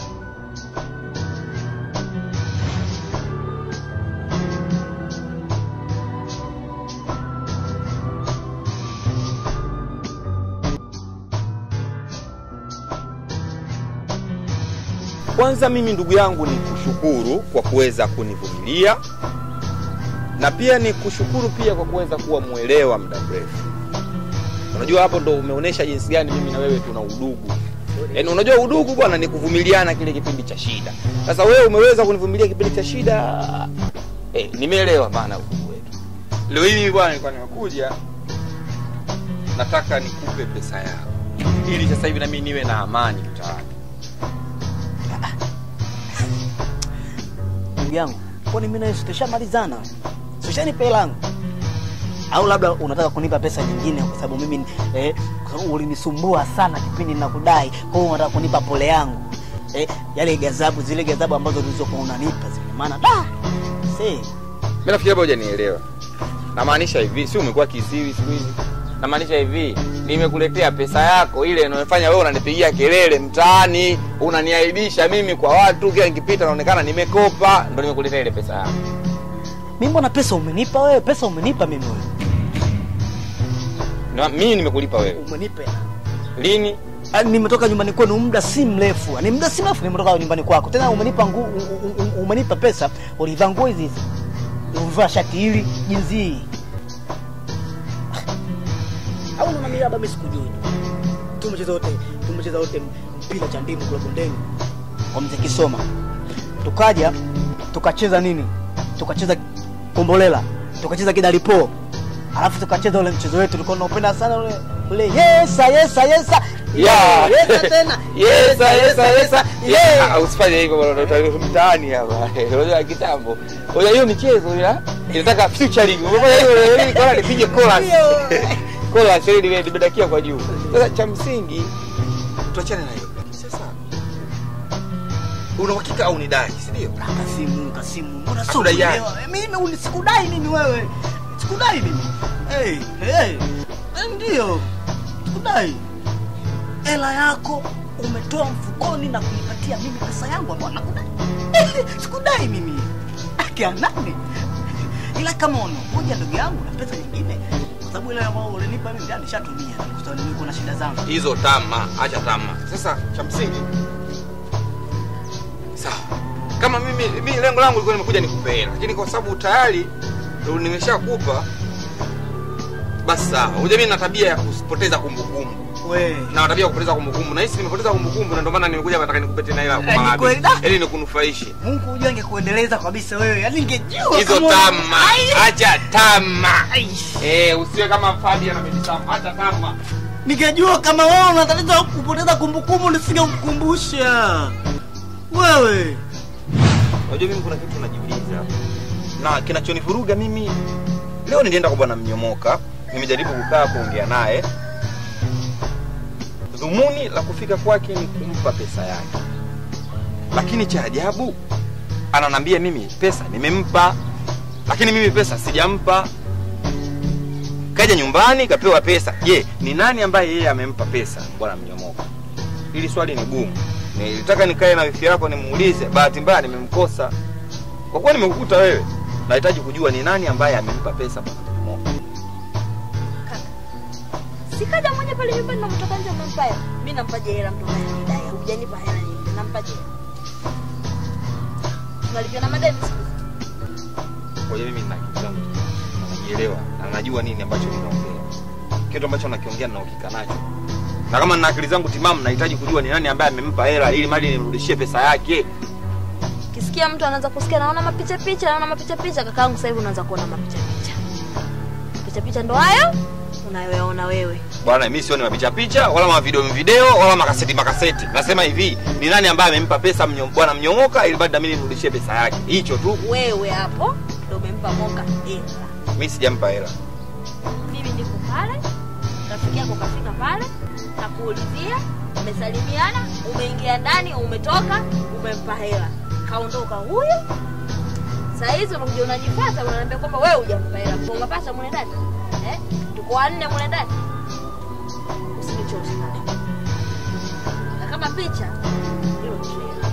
Kwanza mimi ndugu yangu ni kushukuru kwa kuweza kunivumilia na pia ni kushukuru pia kwa kuweza kuwa mwelewa muda mrefu. Unajua hapo ndo umeonyesha jinsi gani mimi na wewe tuna udugu. Yaani unajua udugu bwana ni kuvumiliana kile kipindi cha shida. Sasa wewe umeweza kunivumilia kipindi cha shida. Eh, nimeelewa maana udugu wetu. Leo hii mimi bwana nilikuwa nimekuja nataka nikupe pesa yako ili sasa hivi na mimi niwe na amani mtaani. ndugu yangu kwani mimi nawe tutashamalizana tushanipa hela yangu au labda unataka kunipa pesa nyingine kwa sababu mimi eh, kwa sababu ulinisumbua sana kipindi nakudai kwa hiyo unataka kunipa pole yangu eh, yale gazabu zile gazabu ambazo ulizokuwa unanipa zile maana da see Mimi nafikiri hapo hujanielewa. Namaanisha hivi, si umekuwa kiziwi siku hizi? Namaanisha hivi, nimekuletea pesa yako ile inayofanya wewe unanipigia kelele mtaani, unaniaibisha mimi kwa watu, kila nikipita naonekana nimekopa, ndo nimekuletea ile pesa yako. mimi mbona pesa umenipa wewe pesa umenipa mimi wewe Na mimi nimekulipa wewe. umenipa Lini? Yaani nimetoka nyumbani kwenu muda si mrefu ni muda si mrefu nimetoka nyumbani kwako tena umenipa ngu, u- u- u- umenipa pesa ulivaa nguo hizi hizi ulivaa shati hili jinsi hii au unaona mimi labda mimi sikujui tumecheza wote tumecheza wote mpira cha ndimu kule bondeni kwa mzee Kisoma tukaja tukacheza nini tukacheza kombolela tukacheza kidalipo alafu tukacheza ule mchezo wetu tulikuwa tunaupenda sana ule ule yesa yesa yesa Yeah. yesa tena Yesa, yesa, yesa. yeah. Yeah, usifanye hivyo bwana, utaleta mtaani hapa. Unajua kitambo. Unajua hiyo michezo ila inataka featuring. Umefanya hiyo ili kwa nipige chorus. Chorus ili niwe nimedakia kwa juu. Sasa cha msingi tuachane na hiyo. Lakini sasa una uhakika au ni dai, si ndio? Kasimu, Kasimu, mbona sio Hakudai yani? kuelewa? Mimi uni- sikudai mimi wewe. Sikudai mimi. Hey, hey. Ndio. Sikudai. Hela yako umetoa mfukoni na kunipatia mimi pesa yangu ambayo nakudai. sikudai mimi. Akia nani? Ila kama unakuja ndugu yangu na pesa nyingine kwa sababu ile ambayo ulinipa mimi ndio nishatumia kwa sababu nilikuwa na shida zangu. Hizo tama, acha tama. Sasa cha msingi sawa. Kama mimi mimi lengo langu lilikuwa nimekuja nikupe hela, lakini kwa sababu tayari ndo nimeshakupa basi sawa. Unajua mimi na tabia ya kupoteza kumbukumbu. We. Na tabia ya kupoteza kumbukumbu. Na hisi nimepoteza kumbukumbu na ndio maana nimekuja nataka nikupe tena hela kwa Eh, mara ni kweli, mbili. da. Ili nikunufaishe. Mungu hujua angekuendeleza kabisa wewe. Yaani ningejua Hizo kama- tama, Ai. acha tama. Aish. Eh, usiwe kama Fabian amejisama, acha tama. Ningejua kama wewe unatatiza kupoteza kumbukumbu nisingekukumbusha. Wewe. Unajua mimi kuna kitu najiuliza. Na kinachonivuruga mimi leo nilienda kwa bwana Mnyomoka, nimejaribu kukaa kuongea naye. Dhumuni la kufika kwake ni kumpa pesa yake. Lakini cha ajabu ananambia mimi pesa nimempa, lakini mimi pesa sijampa. Kaja nyumbani kapewa pesa. Je, ni nani ambaye yeye amempa pesa bwana Mnyomoka? Hili swali ni gumu. Nilitaka nikae na wifi yako nimuulize, bahati mbaya nimemkosa. Kwa kuwa nimekukuta wewe, nahitaji kujua ni nani ambaye amempa pesa bwana Mnyomoka. Sikaja mmoja pale nyumbani na mtoka nje nampa hela. Mimi nampaje hela mtu mwenye dai. Hujanipa hela nyingi. Nampaje? Tunalipia na madeni siku. hizi. Kwa hiyo mimi nina kitu changu, najielewa na najua nini ambacho ninaongea. Kitu ambacho nakiongea na uhakika nacho. Na kama nina akili zangu timamu, nahitaji kujua ni nani ambaye amempa hela ili mali nimrudishie pesa yake. Kisikia mtu anaanza kusikia naona mapicha picha, naona mapicha picha, kakaangu sasa hivi unaanza kuona mapicha picha. Mapicha picha ndo hayo unayoyaona wewe. Bwana, mimi sioni mapicha picha wala mavideo video wala makaseti makaseti. Nasema hivi, ni nani ambaye amempa pesa mnyo, bwana Mnyomoka ili bado na mimi nimrudishie pesa yake. Hicho tu. Wewe hapo ndo umempa moka hela. Mimi sijampa hela. Mimi niko pale, rafiki yako kafika pale, kakuulizia, umesalimiana, umeingia ndani, umetoka, umempa hela, kaondoka huyo. Saa hizi unakuja unajipata, unaniambia kwamba wewe hujampa hela, kwa umepata mule ndani eh? Tuko wanne mule ndani, usinichote pale. Na kama picha hilo trailer,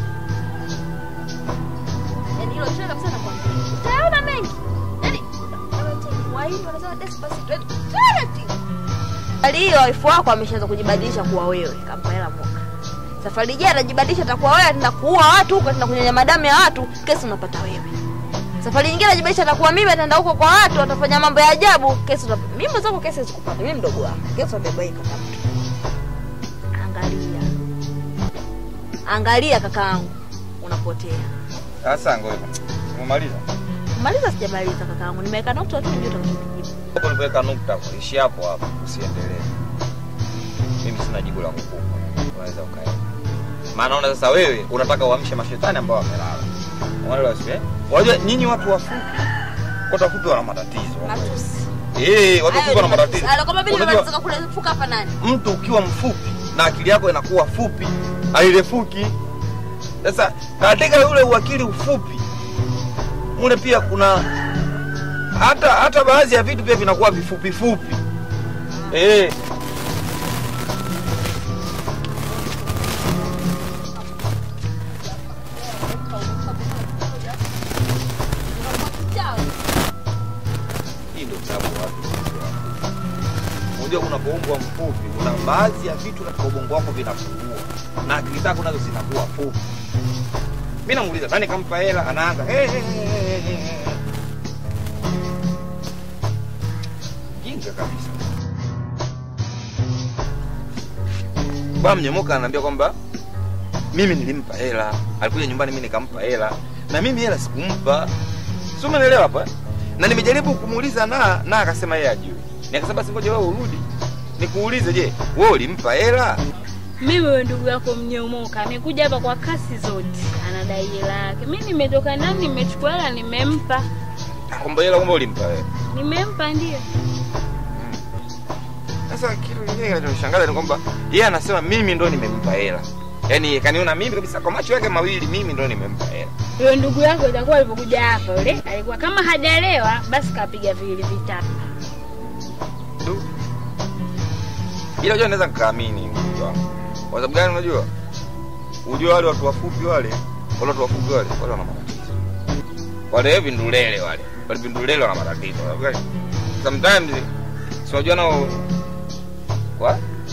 yani hilo trailer kabisa, nakwambia utayaona mengi, yani Wahindi wanasema despacito, yani taratibu. Safari hiyo wife wako ameshaanza kujibadilisha kuwa wewe, kampa hela moka. Safari ijayo atajibadilisha atakuwa wewe, ataenda kuua watu huko, ataenda kunyonya madamu ya watu, kesi unapata wewe. Safari nyingine atajibadilisha atakuwa mimi, ataenda huko kwa watu, atafanya mambo ya ajabu, kesi unapata. Mimi mwenzako kesi sikupata, mimi mdogo wako, kesi unabebaika kama mtu. Angalia, angalia kakaangu, unapotea. Sasa ngoja. Umemaliza? Maliza, sijamaliza kakaangu, nimeweka nukta tu, ndio utakachojibu. Hapo nilipoweka nukta, ishi hapo hapo, usiendelee. Mimi sina jibu la kukupa. Unaweza ukaenda. Maana naona sasa wewe unataka uamshe mashetani ambao wamelala. Unaelewa sio? eh? Unajua nyinyi watu wafupi, watu wafupi wana matatizo. Matusi. Eh, watu wafupi wana matatizo. Kama vile Unajua, unataka kule fuka hapa nani? mtu ukiwa mfupi na akili yako inakuwa fupi hairefuki. Sasa katika ule uakili ufupi mule pia kuna hata hata baadhi ya vitu pia vinakuwa vifupi fupi. Eh, hii ndio sababu watu sio wafupi. Unajua unapoumbwa mfupi, kuna baadhi ya vitu katika ubongo wako vinapungua na akili zako nazo zinakuwa fupi. Mimi namuuliza nani kampa hela, anaanza hey, hey, hey, hey, hey, hey. Jinga kabisa. Bwana Mnyomoka ananiambia kwamba mimi nilimpa hela, alikuja nyumbani mimi nikampa hela, na mimi hela sikumpa. Si umeelewa hapa? na nimejaribu kumuuliza na na akasema yeye ajui. Nikasema basi ngoja wewe urudi nikuulize, je, wewe ulimpa hela? Mimi wewe ndugu yako mnyemoka amekuja hapa kwa kasi zote, anadai hela yake. Mimi nimetoka ndani, nimechukua hela, nimempa, Kwamba hela kwamba ulimpa wewe. nimempa ndio. Sasa kitu kingine kinachonishangaza ni kwamba yeye anasema mimi ndo nimempa hela. Yaani kaniona mimi kabisa kwa macho yake mawili mimi ndo nimempa hela. Yule ndugu yako itakuwa alipokuja hapa yule alikuwa kama hajalewa, basi kapiga viwili vitatu. Du. Ila unajua naweza nikaamini mtu wangu. Kwa sababu gani unajua? Unajua wale watu wafupi wale, wale watu wafupi wale, wale wana matatizo. Wale vindulele wale. Wale vindulele wana matatizo. Kwa sababu gani? Sometimes si unajua nao What?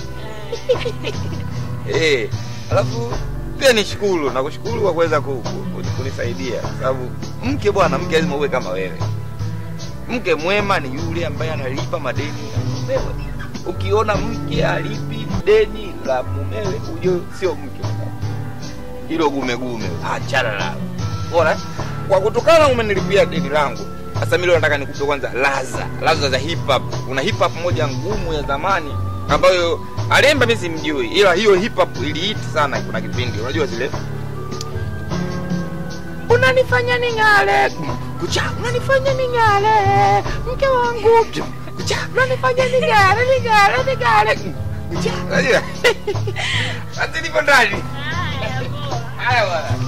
Eh, alafu pia nishukuru na kushukuru kwa kuweza ku- ku- ku- kunisaidia kwa sababu mke bwana, mke lazima uwe kama wewe. Mke mwema ni yule ambaye analipa madeni ya mumewe. Ukiona mke alipi deni la mumewe, ujue sio mke. Hilo gumegume, achana nalo. Bora kwa kutokana umenilipia deni langu. Sasa mimi leo nataka nikupe kwanza laza, laza za hip hop. Kuna hip hop moja ngumu ya zamani ambayo alemba mimi simjui, ila hiyo hip hop iliiti sana kuna kipindi. Unajua zile unanifanya ning'ale kucha, unanifanya ning'ale mke wangu kucha, unanifanya ning'ale ning'ale ning'ale kucha. Unajua hata nipo ndani. Haya bwana.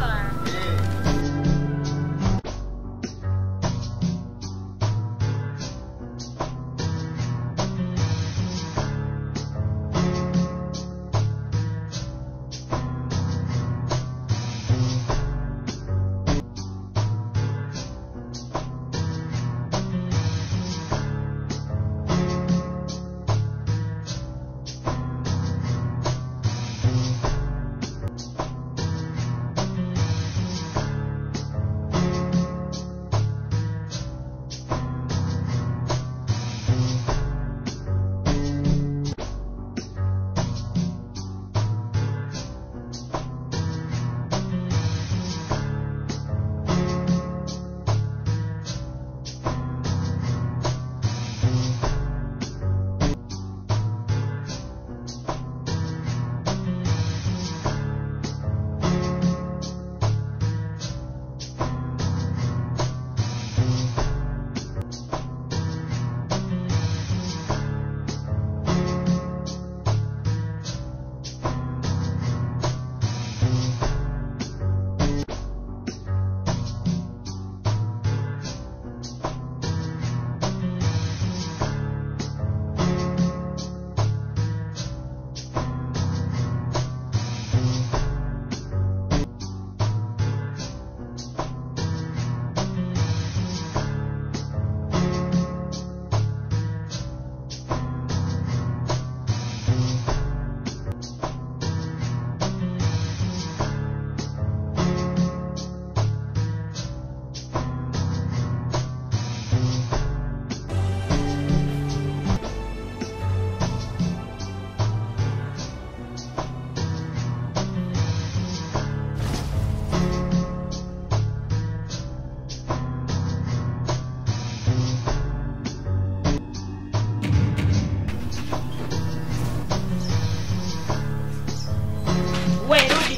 We rudi.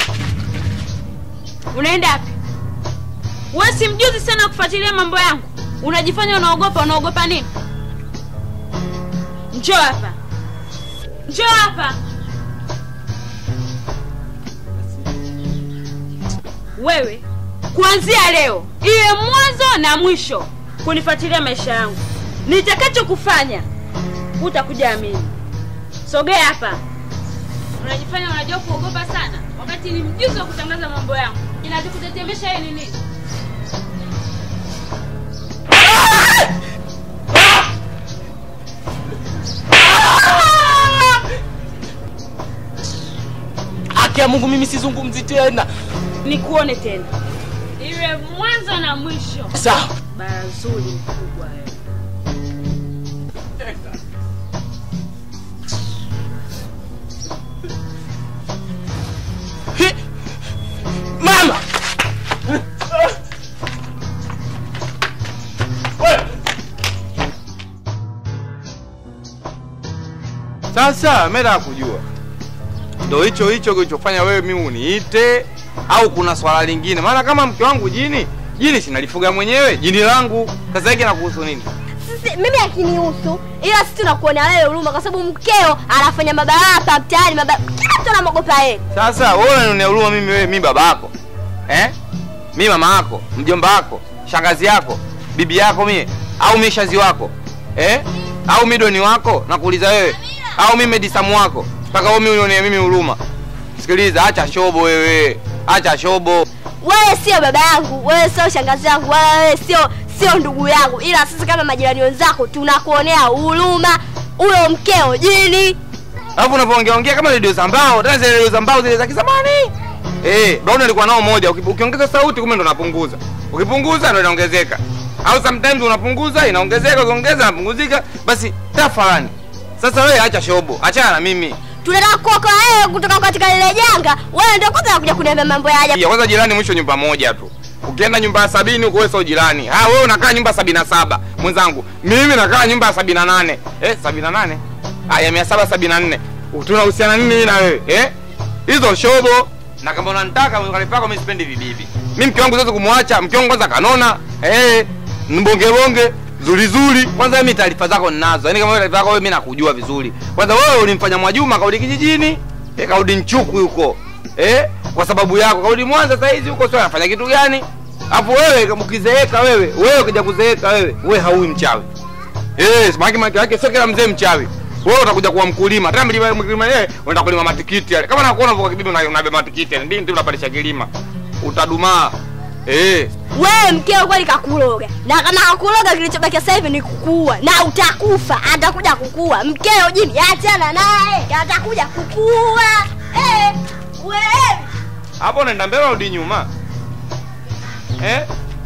Unaenda wapi? Wewe si mjuzi sana kufuatilia mambo yangu. Unajifanya unaogopa, unaogopa nini? Njoo hapa. Njoo hapa. Wewe kuanzia leo iwe mwanzo na mwisho kunifuatilia maisha yangu. Nitakachokufanya utakuja amini. Sogea hapa. Unajifanya unajua kuogopa sana, wakati ni mjuzi wa kutangaza mambo yangu. Inachokutetemesha yeye ni nini? Haki ya Mungu, mimi sizungumzi tena. Nikuone tena, iwe mwanzo na mwisho. Sawa. Bara zuri mkubwa wewe. Hi! Mama! Wewe! Sasa mimi nataka kujua ndo hicho hicho kilichofanya wewe mimi uniite au kuna swala lingine? Maana kama mke wangu jini, jini sinalifuga mwenyewe, jini langu. Sasa hiki nakuhusu nini? Sisi, mimi akinihusu ila sisi tunakuonea wewe huruma kwa sababu mkeo anafanya mabaya hapa mtaani mabaya kila mtu anamwogopa yeye Sasa wewe unanionea huruma mimi wewe, mimi baba yako eh? Mimi mama yako, mjomba wako, shangazi yako, bibi yako mie au mimi shazi wako eh? Au mimi doni wako nakuuliza wewe, au mimi medisamu wako mpaka wewe mimi unionea mimi huruma? Sikiliza, acha shobo wewe, acha shobo. wewe sio baba yangu wewe sio shangazi yangu wala wewe sio sio ndugu yangu ila sisi kama majirani wenzako tunakuonea huruma huyo mkeo jini Alafu unapoongea ongea kama redio za mbao, tena zile redio za mbao zile za kizamani. Eh, Brown alikuwa nao moja, uki- ukiongeza sauti kumbe ndo unapunguza. Ukipunguza ndo inaongezeka. Au sometimes unapunguza inaongezeka, ukiongeza inapunguzika, basi tafadhali. Sasa wewe acha shobo, achana na mimi. tunataka kuokoa wewe kutoka katika lile janga wewe ndio kwanza unakuja kuniambia mambo ya ajabu Ya kwanza jirani mwisho nyumba moja tu. Ukienda nyumba ya sabini huko wewe sio jirani. Ah, wewe unakaa nyumba ya sabini na saba mwenzangu. Mimi nakaa nyumba ya sabini na nane. Eh, sabini na nane? Ah, ya mia saba sabini na nne. Tunahusiana nini mimi na wewe? Eh? Hizo shobo. Na kama unanitaka ukalipa yako mimi sipendi vibibi. Mimi mke wangu siwezi kumwacha. Mke wangu kwanza kanona. Eh, mbonge bonge zuri zuri. Kwanza mimi taarifa zako ninazo. Yaani kama wewe taarifa zako wewe mimi nakujua vizuri. Kwanza wewe ulimfanya Mwajuma kaudi kijijini. Eh, kaudi Nchuku huko. Eh? Kwa sababu yako kaudi Mwanza sasa hizi huko sio anafanya kitu gani? Hapo wewe kama ukizeeka wewe, wewe ukija kuzeeka wewe, wewe haui mchawi. Eh, samaki maki yake sio kila mzee mchawi. Wewe utakuja kuwa mkulima. Tena mlima mkulima yeye unaenda kulima matikiti yale. Kama nakuona uko kibibi una- unabeba matikiti yale. Ndio ndio unapalisha kilima. Utadumaa. Eh, wewe mkeo kweli kakuloga na kama hakuloga kilichobakia sasa hivi ni kukua na utakufa atakuja kukua mkeo jini achana naye atakuja kukua eh, wewe hapo unaenda mbele urudi nyuma. Eh?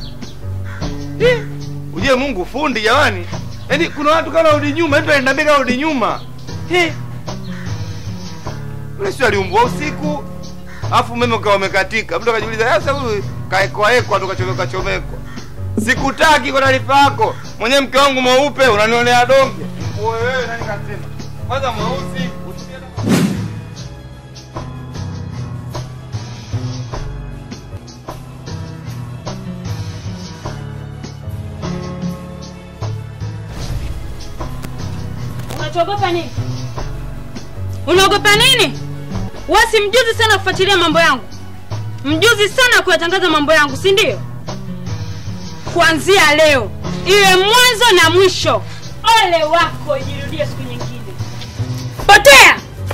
Eh, Ujue Mungu fundi jamani. Yaani kuna watu kama urudi nyuma, mtu anaenda mbele urudi nyuma. Eh. Yule sio aliumbwa usiku. Alafu umeme ukawa umekatika. Mtu akajiuliza, sasa huyu kaekwa ekwa tukachomeka chomekwa. Sikutaki kwa taarifa yako. Mwenyewe mke wangu mweupe unanionea donge. Wewe wewe nani kasema? Kwanza mweusi usikie hata- Unachogopa nini? Unaogopa nini? Wewe si mjuzi sana kufuatilia mambo yangu, mjuzi sana kuyatangaza mambo yangu, si ndio? Kuanzia leo iwe mwanzo na mwisho. Ole wako ijirudie siku nyingine. Potea!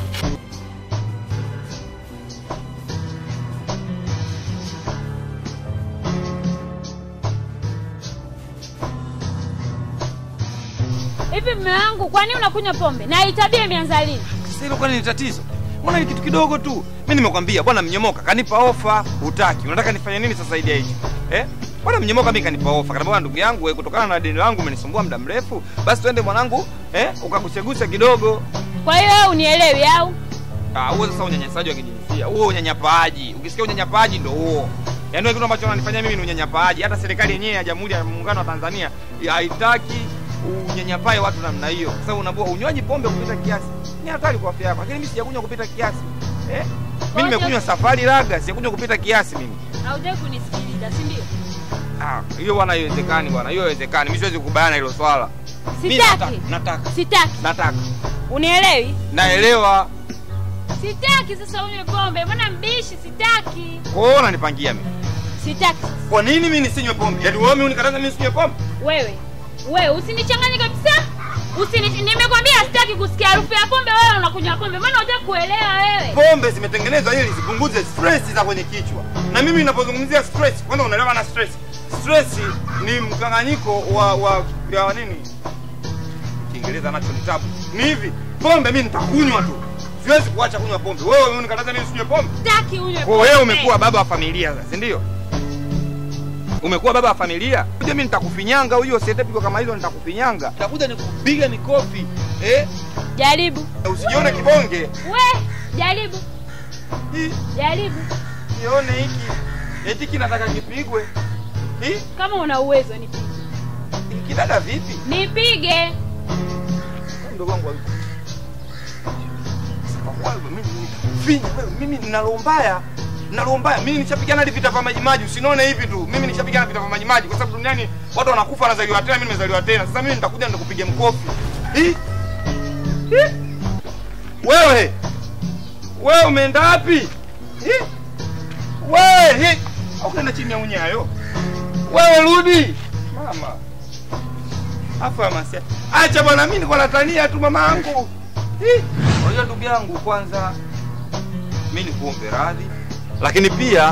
Hivi mme wangu, kwa nini unakunywa pombe? Na hii tabia imeanza lini? Sasa hilo kwani ni tatizo? Mbona ni kitu kidogo tu? Mimi nimekwambia bwana mnyomoka kanipa ofa, hutaki. Unataka nifanye nini sasa zaidi ya hicho? Eh? Bwana mnyomoka mimi kanipa ofa. Kaniambia bwana ndugu yangu wewe kutokana na deni langu umenisumbua muda mrefu, basi twende mwanangu, eh? Ukagusegusa kidogo. Kwa hiyo wewe unielewi au? Ah, huo sasa unyanyasaji wa kijinsia. Huo unyanyapaaji. Ukisikia unyanyapaaji ndio huo. Yaani wewe kitu ambacho unanifanyia mimi ni unyanyapaaji. Hata serikali yenyewe ya Jamhuri ya Muungano wa Tanzania haitaki unyanyapae watu namna hiyo. Sasa unaambia unywaji pombe kupita kiasi ni hatari kwa afya yako. Lakini mimi sijakunywa kupita kiasi. Eh? Mimi nimekunywa safari laga, sijakunywa kupita kiasi mimi. Hautaki kunisikiliza, si ndio? Ah, hiyo bwana haiwezekani bwana. Hiyo haiwezekani. Mimi siwezi kukubaliana na hilo swala. Mimi Sitaki. nataka, nataka, Sitaki. nataka. Unielewi? Naelewa. Sitaki sasa unywe pombe. Mbona mbishi? Sitaki. Kwa hiyo unanipangia mimi. Sitaki. Kwa nini mimi nisinywe pombe? Yaani wewe unikataza mimi nisinywe pombe? Wewe. Wewe usinichanganye kabisa. Usini nimekwambia sitaki kusikia harufu ya pombe wewe unakunywa pombe. Mbona hutaki kuelewa wewe? pombe zimetengenezwa ili zipunguze stress za kwenye kichwa na mimi ninapozungumzia stress kwanza unaelewa na stress stress ni mkanganyiko wa wa ya nini kiingereza nacho ni tabu ni hivi pombe mimi nitakunywa tu siwezi kuacha kunywa pombe wewe unikataza mimi sinywe pombe Sitaki unywe kwa pombe. wewe umekuwa baba wa familia sasa si ndio umekuwa baba wa familia kuja mimi nitakufinyanga huyo sietepigwa kama hizo nitakufinyanga nitakuja nikupiga mikofi eh Jaribu. usijione kibonge We, jaribu. Hii. Jaribu. Nione hiki. Eti kinataka kipigwe. Hii Kama una uwezo nipige. kidada vipi? Nipige. Mdogo wangu hayupo. wewe, mimi finya wewe, mimi nina roho mbaya. Nina roho mbaya. Mimi nishapigana hadi vita vya maji maji, usinione hivi tu. Mimi nishapigana vita vya maji maji kwa sababu duniani watu wanakufa wanazaliwa tena, mimi nimezaliwa tena. Sasa mimi nitakuja nitakupiga mkofi. Hii? Hii? Wewe. Wewe umeenda wapi? Hii? Wewe, hii. Au unaenda chini ya unyayo? Wewe rudi. Mama. Afa masia. Acha bwana mimi niko natania tu mama yangu. Hii. Unajua ndugu yangu kwanza mimi nikuombe radhi. Lakini pia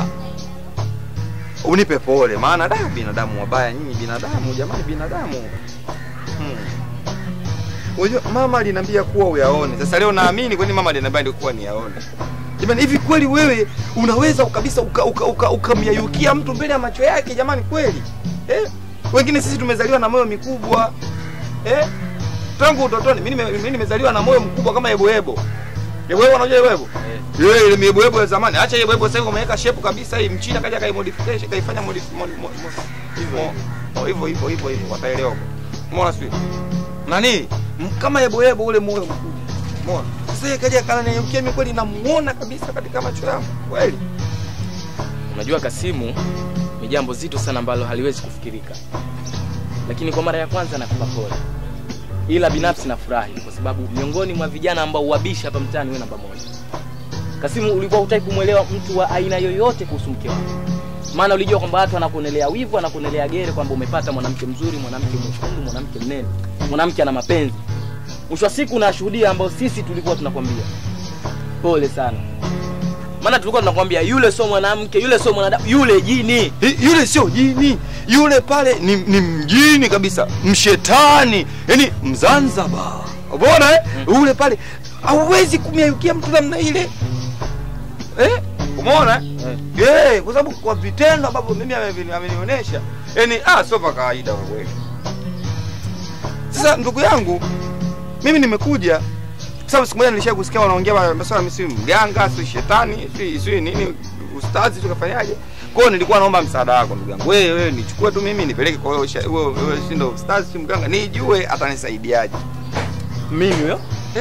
unipe pole maana da binadamu wabaya nyinyi binadamu jamani binadamu. Hmm. Unajua mama aliniambia kuwa uyaone. Sasa leo naamini kwani mama aliniambia ndio kuwa niyaone. Jamani hivi kweli wewe unaweza kabisa ukamyayukia uka, uka, ukamyayukia mtu mbele ya macho yake jamani kweli? Eh? Wengine sisi tumezaliwa na moyo mikubwa. Eh? Tangu utotoni mimi nime- mimi nimezaliwa na moyo mkubwa kama yeboyebo. Yeboyebo unajua yeboyebo? Yeye ile yeboyebo ya zamani. Acha yeboyebo sasa hivi wameweka shape kabisa hii mchina kaja kai modification kaifanya modif- mod- mod- mod- hivyo. Oh, hivyo hivyo hivyo hivyo wataelewa. Umeona sio? Nani? M- Kama yeboyebo ule moyo mkubwa. Umeona? Sasa yeye kaja kananiukia mimi kweli namuona kabisa katika macho yangu. Kweli. Unajua Kasimu ni jambo zito sana ambalo haliwezi kufikirika, lakini kwa mara ya kwanza nakupa pole, ila binafsi nafurahi kwa sababu miongoni mwa vijana ambao uwabisha hapa mtaani wewe namba moja. Kasimu, ulikuwa hutaki kumwelewa mtu wa aina yoyote kuhusu mke wako, maana ulijua kwamba watu wanakuonelea wivu, wanakuonelea gere kwamba umepata mwanamke mzuri, mwanamke mwekundu, mwanamke mnene, mwanamke ana mapenzi. Mwisho wa siku unashuhudia ambao sisi tulikuwa tunakwambia pole sana maana tulikuwa tunakwambia yule sio mwanamke, yule sio mwanadamu, yule jini. Hi- yule sio jini yule pale ni, ni mjini kabisa mshetani yani mzanzaba umeona eh? ule pale hauwezi kumyayukia mtu namna ile eh? umeona eh? Eh, kwa sababu kwa vitendo ambavyo mimi ameni- amenionyesha yani ah, sio pa kawaida kwa kweli sasa ndugu yangu mimi nimekuja kwa sababu siku moja nilisha kusikia wanaongea wa- masuala mimi si mganga si shetani si si nini ustazi tukafanyaje kwa hiyo nilikuwa naomba msaada wako ndugu yangu wewe wewe nichukue tu mimi nipeleke kwa wewe usha- wewe wewe si ndo ustazi si mganga nijue atanisaidiaje Mimi huyo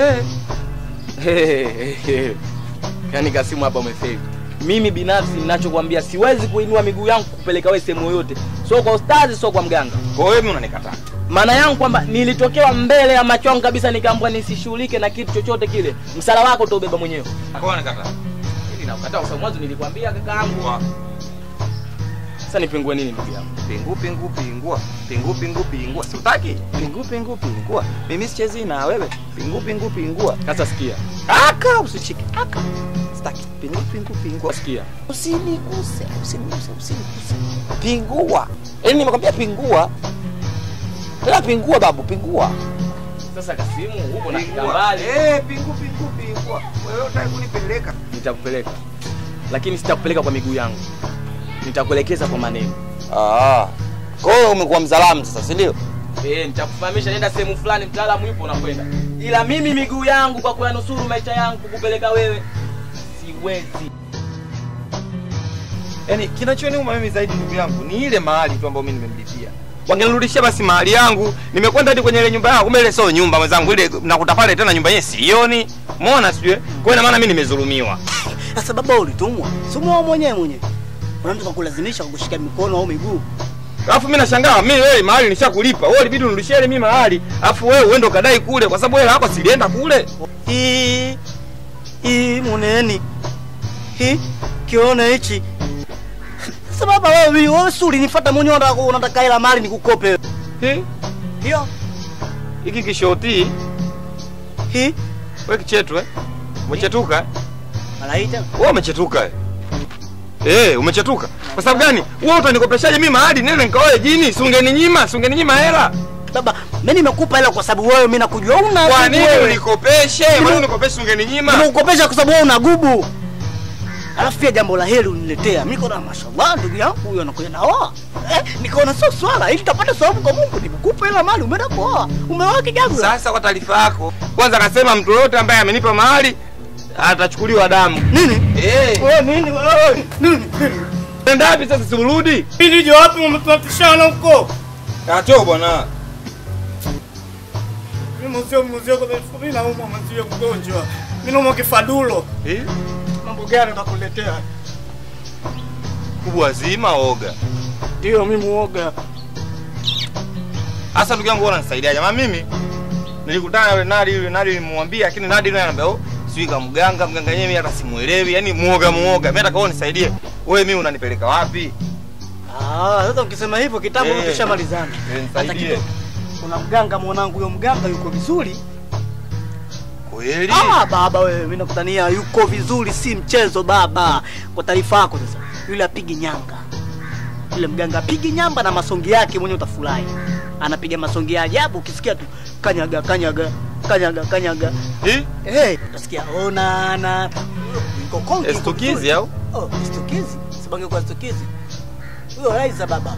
eh yaani Kasimu hapa umefeli. Mimi binafsi ninachokwambia, siwezi kuinua miguu yangu kupeleka wewe sehemu yoyote, sio kwa ustazi, sio kwa mganga. kwa hiyo wewe unanikataa Maana yangu kwamba nilitokewa mbele ya macho yangu kabisa, nikaambiwa nisishughulike na kitu chochote kile, msala wako utaubeba mwenyewe. kwa hiyo unanikataa Hili nakukataa kwa sababu mwanzo nilikwambia kakaangu. Wa- Sasa nipingue nini ndugu yangu? pingu pingu pingua pingu pingu pingua si utaki pingu pingu pingua mimi sichezi na wewe pingu pingu pingua Sasa sikia, aka usichike aka sitaki pingu pingu pingua sikia. usiniguse usiniguse usiniguse pingua yaani nimekwambia pingua tena pingua babu pingua Sasa Kasimu, huko na Pingua. kitambali. eh pingu pingu pingua wewe unataka kunipeleka Nitakupeleka, lakini sitakupeleka kwa miguu yangu, nitakuelekeza kwa maneno. ah kwa hiyo umekuwa mzalamu sasa si ndio Eh, nitakufahamisha nenda sehemu fulani, mtaalamu yupo unakwenda. Ila mimi miguu yangu kwa kuyanusuru maisha yangu kukupeleka wewe siwezi. yaani kinachoniuma mimi zaidi ndugu yangu ni ile mahali tu ambayo mimi nimemlipia wangenirudishia basi mahali yangu nimekwenda hadi kwenye ile nyumba yangu kumbe ile sio nyumba mwenzangu ile nakuta pale tena nyumba yenyewe sioni umeona sijui kwa hiyo ina maana mimi nimezulumiwa Sasa baba ulitumwa. Si umeoa mwenyewe mwenyewe. Kuna mtu kakulazimisha kukushika mikono au miguu. alafu mimi nashangaa mimi wewe mahali nishakulipa wewe ilibidi unirudishie ile mimi mahali alafu wewe uende ukadai kule kwa sababu wewe hapa silienda kule Hii hii muneni. Hii kione hichi. Sasa baba wewe wewe si ulinifuata mwenyewe unataka unataka hela mali nikukope. Hi, Hiyo hiki kishoti hii wewe kichetu eh umechetuka eh? malaita. wewe umechetuka eh Eh, umechetuka. Kwa sababu gani? Wewe utanikopeshaje mimi mahali nene nikaoe jini? Si ungeninyima, si ungeninyima hela. Baba, mimi nimekupa hela kwa sababu wewe mimi nakujua una Kwa gubu nini wewe. unikopeshe? Kwa nini unikopeshe ungeninyima? Nimekukopesha kwa sababu wewe una gubu. Alafu pia jambo la heri uniletea. Mimi niko na mashallah ndugu yangu huyo anakuja naoa. Eh, nikaona sio swala ili tutapata sababu kwa Mungu. Nimekupa hela mali umeenda kuoa. Umeoa kijagu. Sasa kwa taarifa yako, kwanza akasema mtu yote ambaye amenipa mahali atachukuliwa damu. Nini? Eh, Wewe nini wewe? Nini? nenda wapi sasa si urudi? Hili je wapi umetutishana huko? Acho bwana. Mimi mzee mzee kwa sababu mimi naumwa mzee mgonjwa. Mimi naomba kifadulo. Eh? Mambo gani utakuletea? Kubwa zima oga. Ndio mimi muoga. Sasa ndugu yangu unanisaidia jamaa mimi nilikutana na yule Nadi yule Nadi nilimwambia lakini Nadi naye anambia oh sijui kama mganga mganga yenyewe mimi hata simuelewi yani muoga muoga mimi nataka wewe unisaidie wewe mimi unanipeleka wapi Ah, sasa ukisema hivyo kitambo Eh. tushamalizana. Eh, Hata nisaidie. kidogo. Kuna mganga mwanangu, huyo mganga yuko vizuri. kweli Ah, baba wewe, mimi nakutania yuko vizuri, si mchezo baba. Kwa taarifa yako sasa, yule apigi nyanga. Yule mganga apigi nyamba na masongi yake mwenyewe utafurahi. Anapiga masongi ya ajabu ukisikia tu kanyaga kanyaga kanyaga kanyaga. eh Eh, utasikia ona na yuko konki. yuko estukizi vizuri. au Oh, stukizi. Sibange kwa stukizi. Huyo Raiza baba.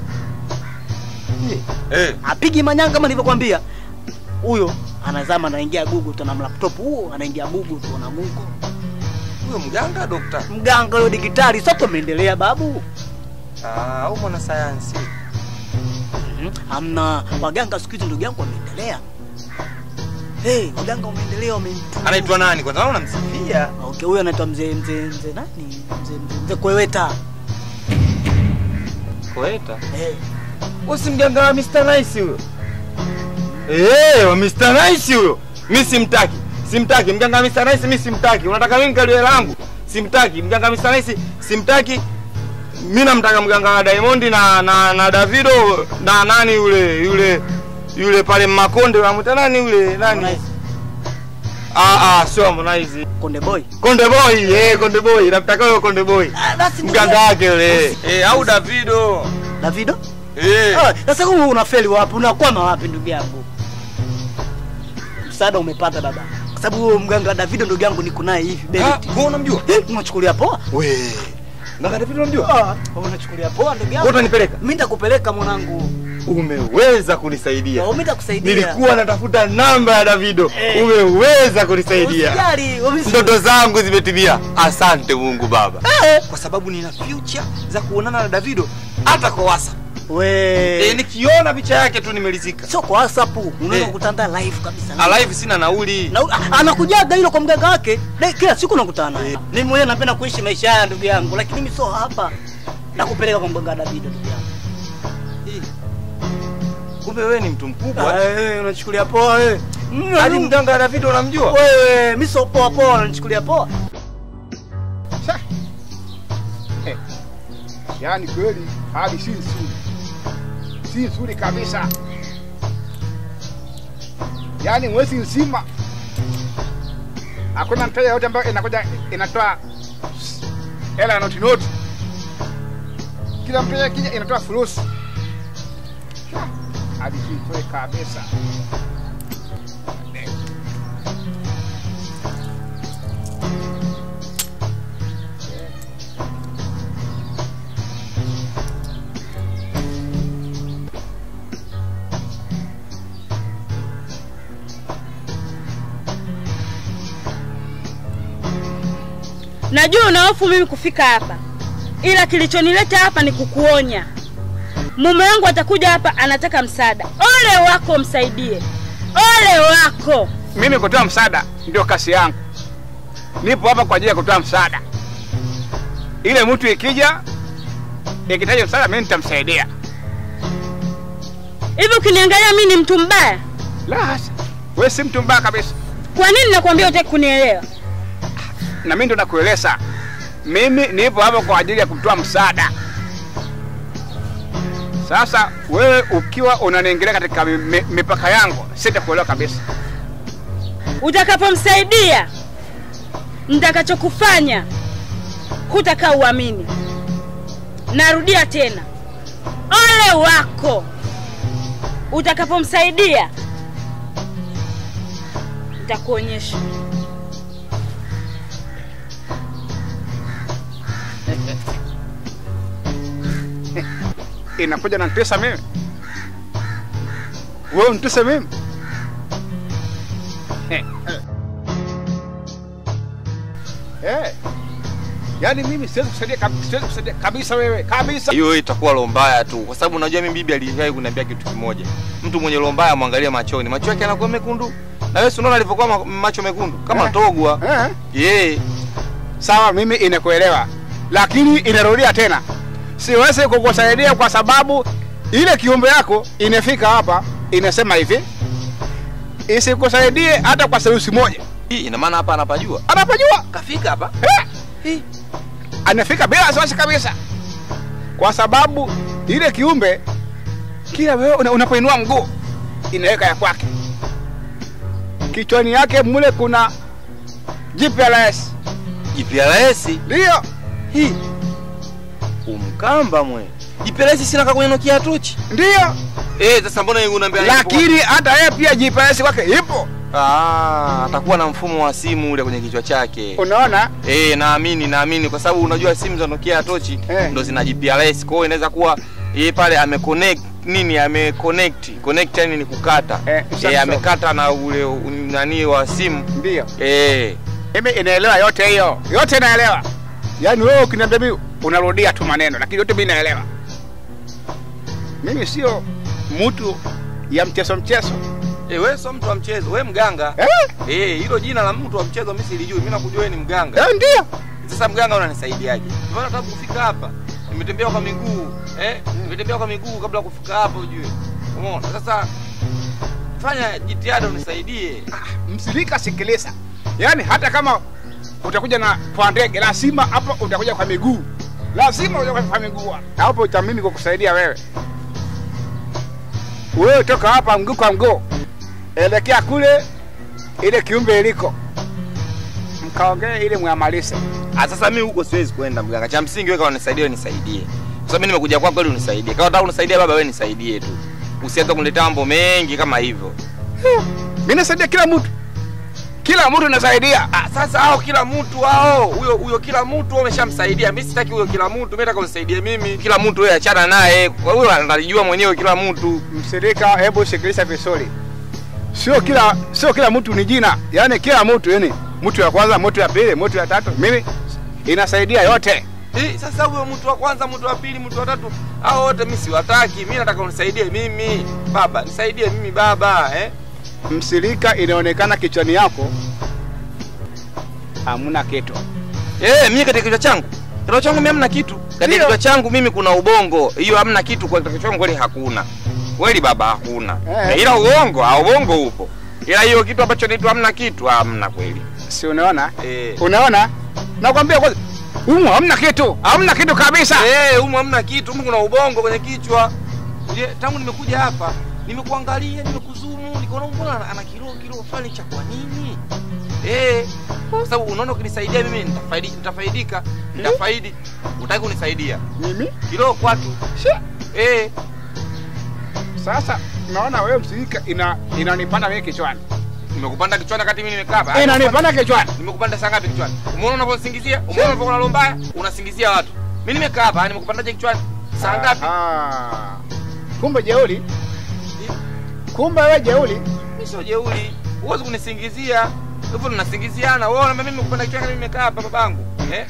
eh apigi manyanga kama nilivyokwambia huyo anazama anaingia google tu na laptop huo anaingia google tu na mungu huyo mganga dokta mganga huyo digitali sote umeendelea babu ah au mwana sayansi Mhm. hamna waganga siku hizi ndugu yangu wameendelea hey, waganga wameendelea wamemtu anaitwa nani kwanza naona namsifia okay huyo anaitwa mzee mzee mzee nani mzee mzee mzee kweweta koeta hey. wewe si mganga wa Mr Nice huyo eh wa Mr Nice huyo mimi simtaki simtaki mganga wa Mr Nice mimi simtaki unataka mimi kalio langu simtaki mganga wa Mr Nice simtaki mimi namtaka mganga wa Diamond na na, na Davido na nani yule yule yule pale Makonde unamwita nani yule nani Harmonize. ah ah sio Harmonize konde boy Konde Boy eh Konde Boy namtaka huyo Konde Boy Ah, basi ndugu mganga yangu. wake yule eh au Davido davido eh Ah, sasa huu unafeli wapi unakwama wapi ndugu yangu msaada umepata baba kwa sababu huyo mganga Davido ndugu yangu niko naye hivi Ah, Benedict. wewe unamjua Eh, unachukulia poa we mganga Davido unamjua Ah, unachukulia poa ndugu wewe yangu utanipeleka mimi nitakupeleka mwanangu umeweza kunisaidia mimi nitakusaidia nilikuwa natafuta namba ya Davido Eh. umeweza kunisaidia usijali umesi- ndoto zangu zimetimia asante Mungu Baba Eh, kwa sababu nina future za kuonana na Davido hata kwa WhatsApp we eh, nikiona picha yake tu nimelizika sio kwa WhatsApp unaweza Eh. kutanda live kabisa alive sina nauli na ah, anakujaga hilo kwa mganga wake De, kila siku nakutana naye mimi mwenyewe napenda kuishi maisha haya ndugu yangu lakini mimi sio hapa nakupeleka kwa mganga Davido ndugu yangu Eh. kumbe wewe ni mtu mkubwa Ah, eh, unachukulia poa wewe Mm, hadi mm. mganga wa Davido unamjua wewe mimi sio poa poa unanichukulia poa Yaani kweli hali si nzuri, si nzuri kabisa. Yaani mwezi mzima hakuna mteja yote ambayo inakuja inatoa hela ya noti noti. Kila mteja kija inatoa furusi. Hali si nzuri kabisa. Najua una hofu mimi kufika hapa, ila kilichonileta hapa ni kukuonya. Mume wangu atakuja hapa, anataka msaada. Ole wako, msaidie. Ole wako. Mimi kutoa msaada ndio kasi yangu. Nipo hapa kwa ajili ya kutoa msaada. Ile mtu ikija ikitaja msaada, mimi nitamsaidia. Hivi ukiniangalia mimi ni mtu mbaya? La hasa, wewe si mtu mbaya kabisa, Kwa nini nakwambia utaki kunielewa? na mimi ndo nakueleza. Mimi nipo hapa kwa ajili ya kutoa msaada. Sasa wewe ukiwa unaniingilia katika mi- mi- mipaka yangu, sitakuelewa kabisa. Utakapomsaidia, nitakachokufanya hutakaa uamini. Narudia tena, ole wako utakapomsaidia, nitakuonyesha. Inakuja na nitesa mimi, wewe unitesa mimi Eh, eh. Eh, yaani mimi siwezi kusaidia kab- siwezi kusaidia kabisa wewe kabisa. hiyo itakuwa roho mbaya tu kwa sababu unajua mimi bibi aliwahi kuniambia kitu kimoja mtu mwenye roho mbaya mwangalie machoni macho yake yanakuwa mekundu Na wewe si unaona alivyokuwa ma- macho mekundu kama Eh. togwa. Eh? Yeye. Sawa, mimi inakuelewa, lakini inarudia tena, siwezi kukusaidia kwa sababu ile kiumbe yako inafika hapa inasema hivi, isikusaidie hata kwa serusi moja. Hii ina maana hapa anapajua. Anapajua Kafika hapa. eh? anafika bila wasiwasi kabisa, kwa sababu ile kiumbe kila wewe una- unapoinua mguu inaweka ya kwake kichwani yake, mule kuna GPS GPRS. ndio Hii. Umkamba mwe. GPRS sina kwenye Nokia tochi. ndio Eh, sasa mbona yeye unaambia lakini hata yeye pia GPS kwake ipo. ah, atakuwa na mfumo wa simu ule kwenye kichwa chake. Unaona, Eh, naamini naamini kwa sababu unajua simu za Nokia tochi Eh. ndo zina GPRS. Kwa hiyo inaweza kuwa yeye pale ameconnect nini ameconnect. Connect yani ni kukata. Eh, Eh, sasa. amekata na ule u- nani wa simu. ndio Eh. mimi inaelewa yote hiyo, yote naelewa. Yaani wewe ukiniambia mimi unarudia tu maneno, lakini yote mimi naelewa. Mimi sio mtu ya mchezo mchezo Eh, wewe sio mtu wa mchezo, wewe mganga. eh? Eh, hilo jina la mtu wa mchezo mimi silijui. Mimi nakujua wewe ni mganga. Eh, ndio Sasa mganga unanisaidiaje? Mbona nataka kufika hapa? Nimetembea kwa miguu, eh? Nimetembea kwa miguu kabla ya kufika hapa ujue. Umeona? Sasa fanya jitihada unisaidie. msilika, sikiliza. Yaani hata kama utakuja na kwa ndege, lazima hapo utakuja kwa miguu, lazima utakuja kwa miguu. Hapo uta mimi kukusaidia wewe. Wewe toka hapa mguu kwa mguu, elekea kule ile kiumbe iliko, mkaongee ili mwamalize. Ah, sasa mimi huko siwezi kwenda mganga. Cha msingi wewe kama unisaidie wewe nisaidie. Kwa sababu mimi nimekuja kwako ili unisaidie. Kama unataka kunisaidia baba wewe nisaidie tu. Usianze kuniletea mambo mengi kama hivyo. Mimi nasaidia kila mtu, kila mtu nasaidia. Ah, sasa hao kila mtu hao, huyo huyo kila mtu wewe umeshamsaidia. Mimi sitaki huyo kila mtu, mimi nataka unisaidie mimi. Kila mtu wewe achana naye. Kwa hiyo analijua mwenyewe kila mtu. Msirika, hebu sikiliza vizuri, sio kila sio kila mtu ni jina, yaani kila mtu, yani mtu ya kwanza, mtu ya pili, mtu ya tatu, mimi inasaidia yote. Eh, sasa huyo mtu wa kwanza, mtu wa pili, mtu wa tatu, hao wote mimi siwataki. Mimi nataka unisaidie mimi. Baba, nisaidie mimi baba, eh? Msirika, inaonekana kichwani yako hamuna kitu. Eh, mimi katika kichwa changu. Kichwa changu mimi hamna kitu. Katika Ndio. kichwa changu mimi kuna ubongo. Hiyo hamna kitu kwa kichwa changu kweli hakuna. Kweli baba hakuna. Eh. Eh. Ila ubongo, ah, ubongo upo. Ila hiyo kitu ambacho naitwa hamna kitu, hamna kweli. Si unaona? Eh. Unaona? Nakwambia kwanza, humu hamna kitu, hamna kitu kabisa. Eh, humu hamna kitu, humu kuna ubongo kwenye kichwa. Je, tangu nimekuja hapa, nimekuangalia, nimekuzumu, nikaona mbona ana, ana kilo kilo fulani cha kwa nini? Eh, kwa sababu unaona ukinisaidia mimi nitafaidi nitafaidika, nitafaidi. Utaki kunisaidia. Mimi Kilo kwatu. Shi. Eh, sasa naona wewe msirika ina inanipanda mimi kichwani, nimekupanda kichwani wakati mimi nimekaa hapa. inanipanda kichwani. Nimekupanda saa ngapi kichwani? Umeona unavyosingizia? Umeona unavyokuwa na mbaya? Unasingizia watu. Mimi nimekaa hapa, nimekupandaje kichwani? Saa ngapi? Ah, kumbe jeuli, kumbe wewe jeuli. Mimi sio jeuri. Huwezi kunisingizia. Hivyo tunasingiziana. Wewe unaniambia mimi nimekupanda kichwani mimi nimekaa hapa babangu. Eh?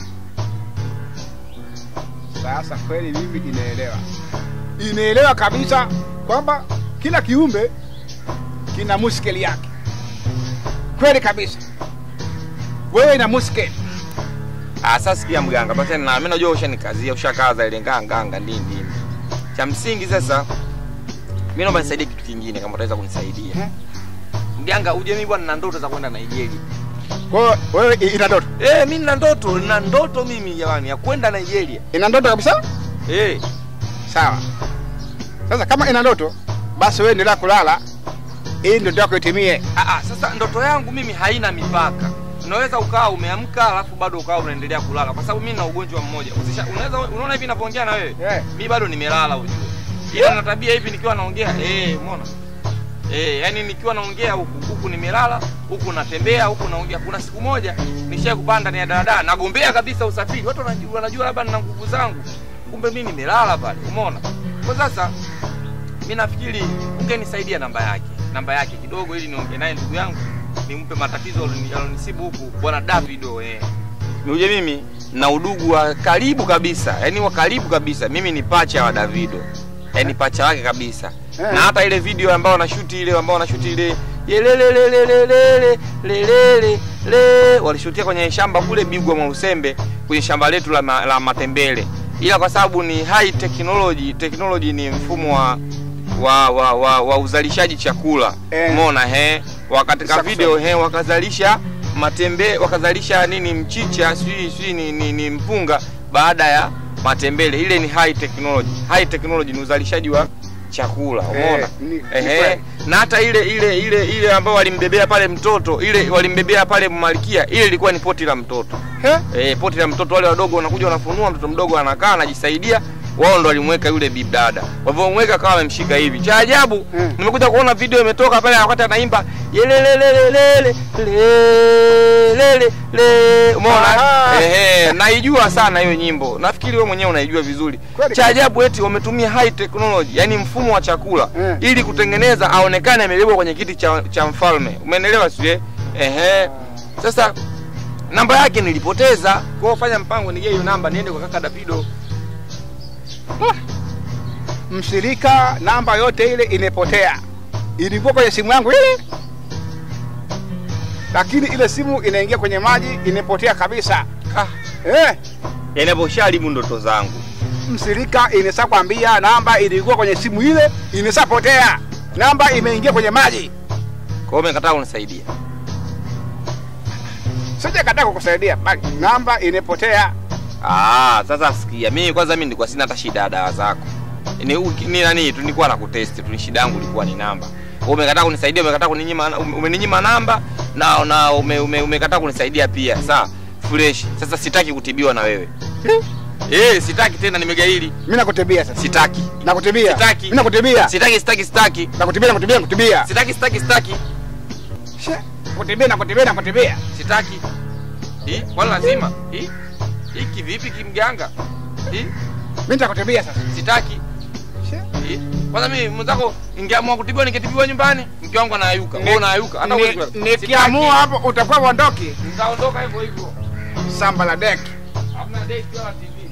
Sasa kweli mimi inaelewa, inaelewa kabisa kwamba kila kiumbe kina muskeli yake. Kweli kabisa, wewe ina muskeli. Ah, sasa sikia mganga, basi na mimi najua ushanikazia, ushakaza ile nganga nganga nini nini. Cha msingi sasa mimi naomba nisaidie kitu kingine kama utaweza kunisaidia. Eh? Mganga, uje mimi bwana na ndoto za kwenda Nigeria. Kwa hiyo wewe i- ina ndoto, Eh, mimi nina ndoto, nina ndoto mimi jamani ya kwenda Nigeria. ina ndoto kabisa. Eh, Sawa. Sasa kama ina ndoto, basi wewe endelea kulala ili ndoto yako itimie. ah, ah, sasa ndoto yangu mimi haina mipaka. Unaweza ukawa umeamka alafu bado ukawa unaendelea kulala kwa sababu mimi nina ugonjwa mmoja. Usisha, unaweza unaona hivi ninapoongea na wewe? Eh. Mimi bado nimelala ujue. Ila na tabia hivi nikiwa naongea, eh, umeona? Eh, yani nikiwa naongea huku huku nimelala, huku natembea, huku naongea. Kuna siku moja nishaye kupanda ni ya daladala, nagombea kabisa usafiri. Watu wanajua, wanajua labda nina nguvu zangu. Kumbe mimi nimelala pale, umeona? Kwa sasa mimi nafikiri ungenisaidia namba yake. Namba yake kidogo ili niongee naye ndugu yangu, nimpe matatizo aloni- alonisibu huku bwana Davido eh. Uje mimi na udugu wa karibu kabisa, yani wa karibu kabisa. Mimi ni pacha wa Davido. Yaani pacha wake kabisa. Eh. Na hata ile video ambayo wanashuti ile ambayo wanashuti ile yelelelelelele lelele le walishutia kwenye shamba kule Bigwa Mwalusembe kwenye shamba letu la, ma, la matembele, ila kwa sababu ni high technology, technology ni mfumo wa wa, wa, wa, wa uzalishaji chakula Eh. umeona he wakatika Sasa video he wakazalisha matembe wakazalisha nini mchicha sijui sijui ni, ni, ni mpunga baada ya matembele ile ni high technology high technology ni uzalishaji wa chakula umeona Eh, ni- ni Ehe. kweli. na hata ile ile ile ile ambayo walimbebea pale mtoto ile walimbebea pale malkia ile ilikuwa ni poti la mtoto He? eh, poti la mtoto wale wadogo wanakuja wanafunua mtoto mdogo anakaa anajisaidia wao ndo walimweka yule bibdada walivyomweka kawa wamemshika hivi cha ajabu Mm. nimekuja kuona video imetoka pale wakati anaimba yelelelelelele lele le umeona Aha. ehe naijua sana hiyo nyimbo nafikiri wewe mwenyewe unaijua vizuri Kweli. cha ajabu eti wametumia high technology yani mfumo wa chakula Mm. ili kutengeneza aonekane amebebwa kwenye kiti cha, cha mfalme umeelewa sio ehe sasa namba yake nilipoteza kwa hiyo fanya mpango nige hiyo namba niende kwa kaka Davido mshirika namba yote ile imepotea ilikuwa kwenye simu yangu ile lakini ile simu inaingia kwenye maji imepotea kabisa ah, eh, yanaposharibu ndoto zangu mshirika inesa kwambia namba ilikuwa kwenye simu ile imesapotea namba imeingia kwenye maji kwa hiyo umekataa kunisaidia sijakataa kukusaidia bali namba imepotea Ah, sasa sikia, mimi kwanza mimi nilikuwa sina hata shida ya dawa zako. Ni, uki- ni nani tu nilikuwa nakutesti tu, ni shida yangu ilikuwa ni namba. Wewe umekataa kunisaidia, umekataa kuninyima ume- umeninyima namba na na ume, ume, umekataa kunisaidia pia. Sawa, fresh. Sasa sitaki kutibiwa na wewe. Eh, sitaki tena nimegaili. mimi nakutibia sasa Sitaki. nakutibia Sitaki. mimi nakutibia Sitaki, sitaki, sitaki. nakutibia nakutibia nakutibia Sitaki, sitaki, sitaki. She, nakutibia nakutibia nakutibia Sitaki. Hii, wala lazima. Hii. Hiki vipi kimganga? Hii, mimi nitakutibia sasa sitaki. She. Eh, Kwanza mimi mwenzako ningeamua kutibiwa ningetibiwa nyumbani, mke wangu anayuka. Wewe unayuka. Hata Ni- wewe kulala. nikiamua hapo utakuwa uondoki Sitaki. nitaondoka hivyo hivyo. samba la dek Hamna date wala TV.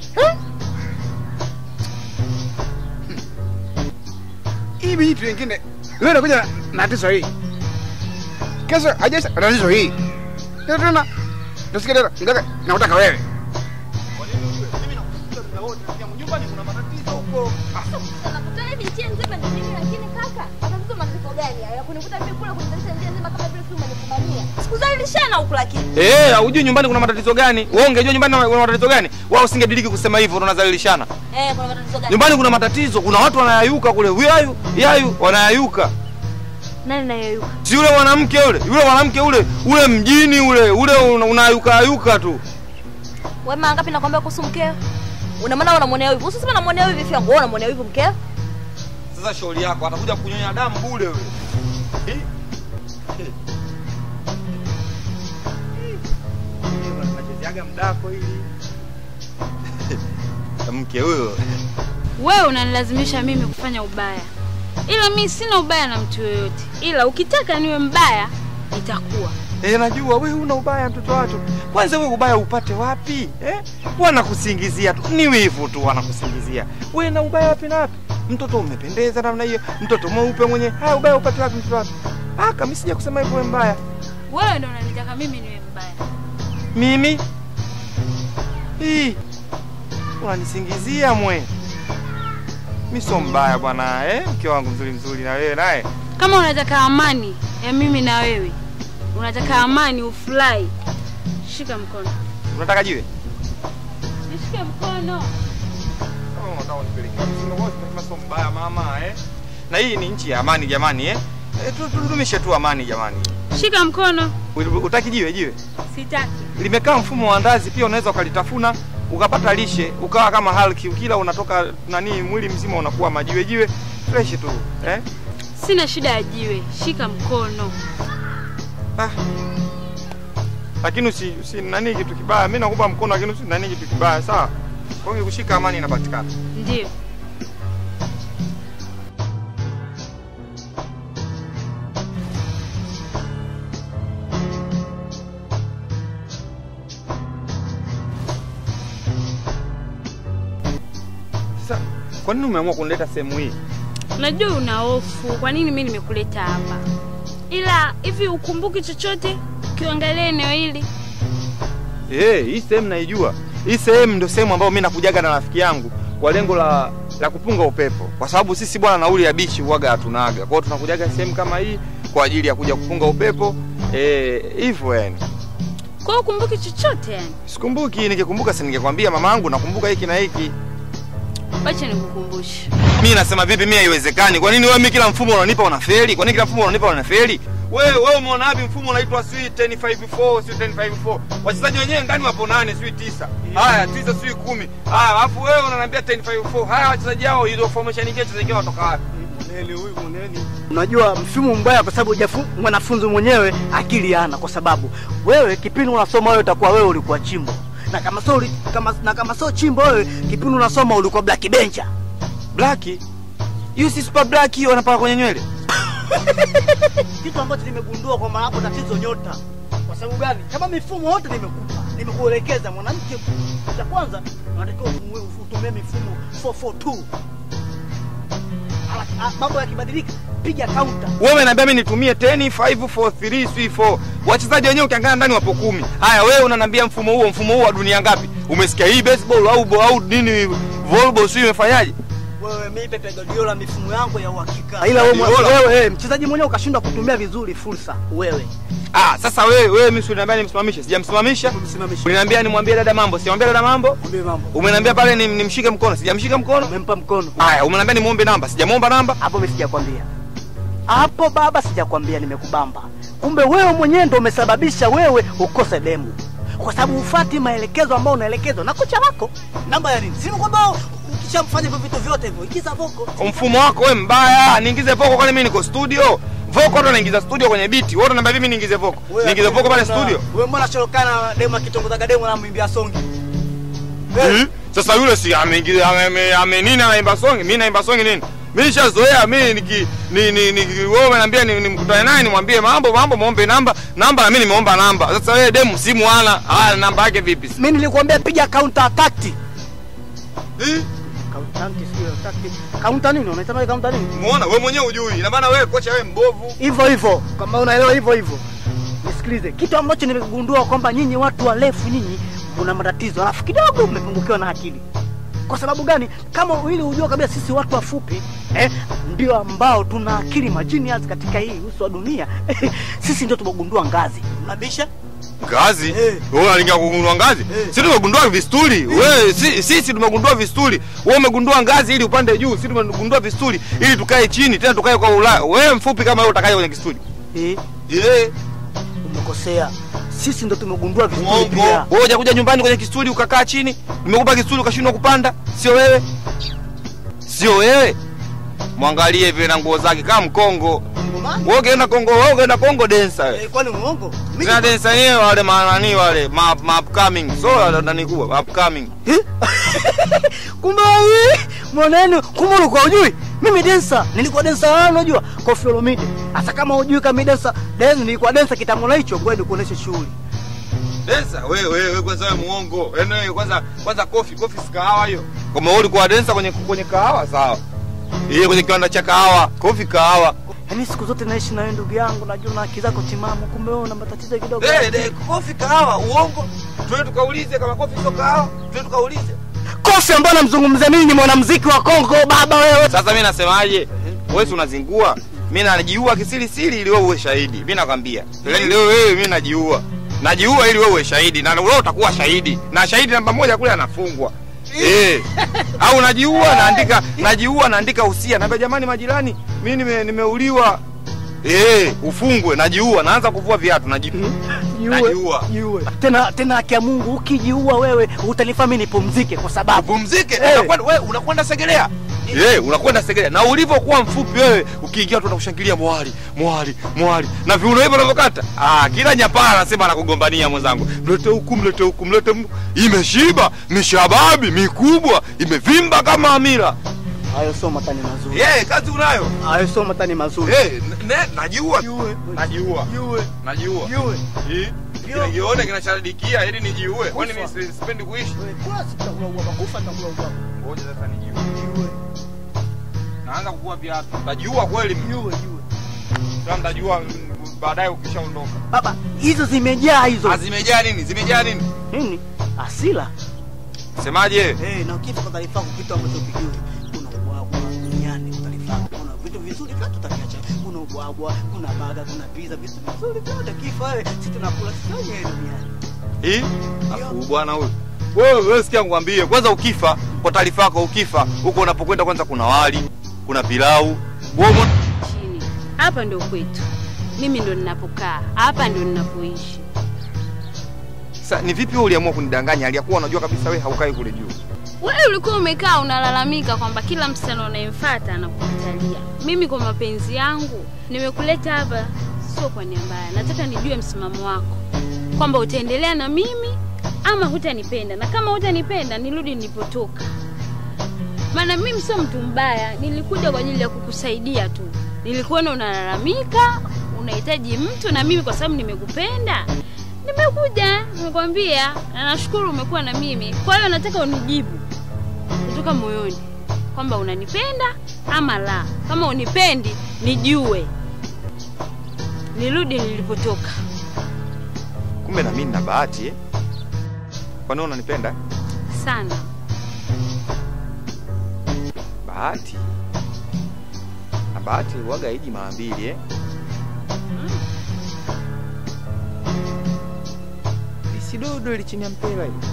hii vitu vingine leo nakuja na- na tatizo hii kesho hajaisha na tatizo hii leo tena nasikia tena ngaka nakutaka wewe Nakutana hivi njia nzima ni nini lakini kaka? Matatizo matatizo gani hayo? Ya kunikuta mimi kule kunitanisha njia nzima kama vile tu umenifumania. Sikuzalishana huku lakini. Eh, hujui nyumbani kuna matatizo gani? Wewe ungejua nyumbani kuna matatizo gani? Wao usingediriki kusema hivyo tunazalilishana. Eh, kuna matatizo gani? Nyumbani kuna matatizo, kuna watu wanayayuka kule. Yayu, yayu wanayayuka. Nani nayeyuka? Si yule mwanamke yule, yule mwanamke ule, ule mjini ule, ule una- unayuka ayuka tu. Wewe mara ngapi nakwambia kuhusu mkeo? Una maana unamwonea wivu. Usisema namwonea wivu vipi yangu. Wewe unamwonea wivu mkeo? Sasa shauri yako atakuja kunyonya damu bure yule. Eh? Eh. Unachezeaga mdako ili. Mke huyo. wewe unanilazimisha mimi kufanya ubaya ila mi sina ubaya na mtu yoyote ila ukitaka niwe mbaya nitakuwa Eh, najua wewe una ubaya mtoto watu. Kwanza wewe ubaya upate wapi? Eh? Wanakusingizia tu. Ni wivu tu wanakusingizia. Wewe na ubaya wapi na wapi? Mtoto umependeza namna hiyo, mtoto mweupe mwenye. Haya ubaya upate wapi mtoto watu? Ah, kama sija kusema hivyo wewe mbaya. wewe ndo unanitaka mimi niwe mbaya Mimi? Hii. Unanisingizia mwe. Mimi sio mbaya bwana, eh? Mke wangu mzuri mzuri na wewe naye. kama unataka amani ya mimi na wewe unataka amani ufurahi shika mkono Unataka jiwe? nishike mkono Kama unataka unipeleke wapi? Sina wote tunasema sio mbaya mama, eh? Na hii ni nchi ya amani jamani, eh? Eh, tu- tudumishe tu amani jamani. shika mkono Utaki jiwe jiwe? sitaki Limekaa mfumo wa ndazi, pia unaweza ukalitafuna ukapata lishe, ukawa kama Hulk, ukila unatoka nani, mwili mzima unakuwa majiwe jiwe fresh tu, eh? sina shida ya jiwe shika mkono Ah. Lakini usi, usi nani kitu kibaya. Mimi nakupa mkono lakini usi nani kitu kibaya, sawa? Kwa hiyo kushika amani inapatikana. ndio Sasa kwa nini umeamua kunileta sehemu hii? najua una hofu kwa nini mi nimekuleta hapa ila hivi ukumbuki chochote ukiangalia eneo hili? Eh, hii sehemu naijua. Hii sehemu ndio sehemu ambayo mimi nakujaga na rafiki yangu kwa lengo la la kupunga upepo, kwa sababu sisi bwana nauli ya bichi huaga hatunaga. Kwa hiyo tunakujaga sehemu kama hii kwa ajili ya kuja kupunga upepo eh, hivyo yani. Kwa hiyo ukumbuki chochote yani? Sikumbuki, ningekumbuka si ningekwambia mamangu, nakumbuka hiki na hiki. Wacha nikukumbushe. Mimi nasema vipi, mimi haiwezekani. Kwa nini wewe mimi kila mfumo unanipa unafeli? Kwa nini kila mfumo unanipa unafeli? Wewe wewe umeona wapi mfumo unaitwa sui 1054 sui 1054? Wachezaji wenyewe ndani wapo nane sui tisa. Haya, tisa sui kumi. Haya, alafu wewe unaniambia 1054. Haya wachezaji hao hizo formation nyingine wachezaji wao watoka wapi? Muneni huyu muneni. Unajua mfumo mbaya kwa sababu hujafu- mwanafunzi mwenyewe akili hana, kwa sababu wewe kipindi unasoma wewe utakuwa wewe ulikuwa chimbo na kama sio uli- kama na kama sio chimbo wewe kipindi unasoma ulikuwa black bencher. Black. Hiyo si super black hiyo wanapaka kwenye nywele. Kitu ambacho nimegundua kwamba hapo tatizo nyota. Kwa sababu gani? Kama mifumo yote nimekupa, nimekuelekeza mwanamke, cha kwanza unatakiwa utumie- utumie mifumo 442. Hala- ah, Mambo yakibadilika, piga counter. Wewe unaniambia mimi nitumie 10 5 4 3 3 4. Wachezaji wenyewe ukiangalia ndani wapo kumi. Haya wewe unaniambia mfumo huo, mfumo huo wa dunia ngapi? Umesikia hii baseball au au nini volleyball sio imefanyaje? Wewe mimi Pepe Guardiola mifumo yangu ya uhakika. Ila wewe Guardiola? wewe eh, mchezaji mwenyewe ukashindwa kutumia vizuri fursa. Wewe Ah, sasa wewe wewe mimi unaniambia nimsimamishe. Sijamsimamisha. umemsimamisha. Uliniambia nimwambie dada mambo. Sijamwambia dada mambo. Mwambie mambo. Umeniambia pale nim- nimshike mkono. Sijamshika mkono. Umempa mkono. Haya, umeniambia nimuombe namba. Sijamuomba namba. Hapo mimi sijakwambia. Hapo baba sijakwambia nimekubamba. Kumbe wewe mwenyewe ndio umesababisha wewe ukose demu. Kwa sababu ufati maelekezo ambayo unaelekezwa na kocha wako. Namba ya nini? Sio kwamba ukishamfanya hivyo vitu vyote hivyo, ikiza voko. Mfumo wako wewe mbaya. Niingize voko kwani mimi niko studio. Voko ndo naingiza studio kwenye biti. Wewe unaniambia mimi niingize voko. Niingize voko pale studio. Wewe mbona sholokana demu akitongozaga demu na mwimbia songi? Eh? Sasa yule si ameingia ame, ame, ame nini anaimba songi? Mimi naimba songi nini? Mimi nishazoea mimi niki ni ni, ni wewe unaniambia ni- nimkutane naye nimwambie mambo mambo muombe namba namba na mimi nimeomba namba. Sasa wewe demu simu hana. Haya namba yake vipi? Mimi nilikwambia piga counter attack. Eh? Counter sio attack. Counter nini? Unasema counter nini? Muona wewe mwenyewe hujui. Ina maana wewe kocha wewe mbovu. hivyo hivyo, kama unaelewa hivyo hivyo. Nisikilize, kitu ambacho nimegundua kwamba nyinyi watu warefu nyinyi mna matatizo, alafu kidogo mmepungukiwa na akili. Kwa sababu gani? Kama ili ujue kabisa sisi watu wafupi eh, ndio ambao tuna akili majinias katika hii uso wa dunia sisi ndio tumegundua ngazi. Unabisha? Ngazi? Eh. Wewe unalinga kugundua ngazi? Eh. Sisi tumegundua vistuli. Wewe si, sisi tumegundua vistuli. Wewe umegundua ngazi ili upande juu. Sisi tumegundua vistuli ili tukae chini tena tukae kwa Ulaya. Wewe mfupi kama wewe utakaje kwenye kistuli? Eh, Eh. umekosea. Sisi ndio tumegundua vizuri Mwongo. pia. Wewe hujakuja nyumbani kwenye kistuli ukakaa chini. Nimekupa kistuli ukashindwa kupanda. Sio wewe. Sio wewe. Mwangalie vile na nguo zake kama mkongo. Ngomani? Wewe ukienda Kongo, wewe ukienda Kongo densa wewe. Eh, kwani muongo? Mimi Sina densa yenyewe wale manani wale ma, ma upcoming. So ndani kubwa upcoming. Eh? kumbe wewe mwanenu kumbe ulikuwa hujui mimi densa nilikuwa densa wao unajua Koffi Olomide hasa kama hujui kama mimi densa densa nilikuwa densa kitambo na hicho ngoja nikuoneshe shughuli Densa wewe wewe wewe kwanza wewe muongo. Yaani wewe kwanza kwanza kofi kofi si kahawa hiyo. Kama wewe ulikuwa densa kwenye kwenye kahawa sawa. Yeye kwenye kiwanda cha kahawa, kofi kahawa. yaani siku zote naishi na wewe ndugu yangu najua na akili zako timamu kumbe wewe una matatizo kidogo Eh, eh, kofi kahawa uongo. Twende tukaulize kama kofi sio kahawa. Twende tukaulize. Koffi ambaye namzungumzia mimi ni mwanamuziki wa Kongo baba wewe Sasa mimi nasemaje? Wewe si unazingua. Mimi najiua kisiri siri ili wewe uwe shahidi. Mimi nakwambia. Yaani leo wewe mimi najiua. Najiua ili wewe uwe shahidi na wewe utakuwa shahidi. Na shahidi namba moja kule anafungwa. Eh. Au najiua naandika najiua naandika usia. Naambia jamani majirani, mimi nime, nimeuliwa. Eh, ufungwe najiua naanza kuvua viatu najiua. Najiua. jiue tena tena haki ya Mungu ukijiua wewe utanifanya mimi nipumzike kwa sababu Pumzike. Eh. Unakwenda wewe unakwenda Segelea. Eh, unakwenda Segelea. Na ulivyokuwa mfupi wewe, ukiingia tu unakushangilia mwali, mwali, mwali. Na viuno hivyo unavyokata. Ah, kila nyapara anasema anakugombania mwenzangu. Mlete huku, mlete huku, mlete huku. Imeshiba, mishababi, mikubwa, imevimba kama amira. hayo sio matani mazuri Eh, kazi unayo. hayo sio matani mazuri Eh, ne, najiua. Jiue. Najiua. Jiue. Najiua. Jiue. Eh, Jiue. Nione kinachadikia ili nijiue. Kwani mimi Kufa. si- sipendi kuishi. Wewe, kula sitakula ubaba kufa nitakula ubaba Ngoja sasa nijiue. Naanza kukua viatu. Najiua kweli. jiue jiue Kama mtajua baadaye ukishaondoka. Baba, hizo zimejaa hizo. Ah, Zimejaa nini? Zimejaa nini? Nini? Asila. Semaje? Eh, na ukifa kwa taarifa yako kitu ambacho ukijui. Kuna ubwabwa duniani kwa taarifa yako. Kuna vitu vizuri vyote utaviacha. Kuna ubwabwa, kuna baga, kuna pizza, vitu vizuri vyote kifa wewe. Sisi tunakula sisi wenyewe duniani. Hii? Afu bwana huyu. Wewe wewe sikia nikwambie, kwanza ukifa, kwa taarifa yako ukifa, huko unapokwenda kwanza kuna wali, kuna pilau. Wewe umo- chini. Hapa ndio kwetu, mimi ndo ninapokaa hapa, ndio ninapoishi. Sasa ni vipi wewe uliamua kunidanganya aliyakuwa unajua kabisa wewe haukai kule juu? Wewe ulikuwa umekaa unalalamika kwamba kila msichana unayemfuata anakukatalia. Mimi kwa mapenzi yangu nimekuleta hapa, sio kwa nia mbaya. Nataka nijue msimamo wako, kwamba utaendelea na mimi ama hutanipenda, na kama hutanipenda nirudi nilipotoka. Maana mimi sio mtu mbaya, nilikuja kwa ajili ya kukusaidia tu. Nilikuona unalalamika, unahitaji mtu, na mimi kwa sababu nimekupenda nimekuja, nimekwambia, na nashukuru umekuwa na mimi. Kwa hiyo nataka unijibu kutoka moyoni kwamba unanipenda ama la. Kama unipendi, nijue, nirudi nilipotoka. Kumbe na mimi nina bahati eh? Kwa nini unanipenda? Sana Bahati. Na bahati huwaga haiji mara mbili eh? Lisidodo ili chini ya mpira hili.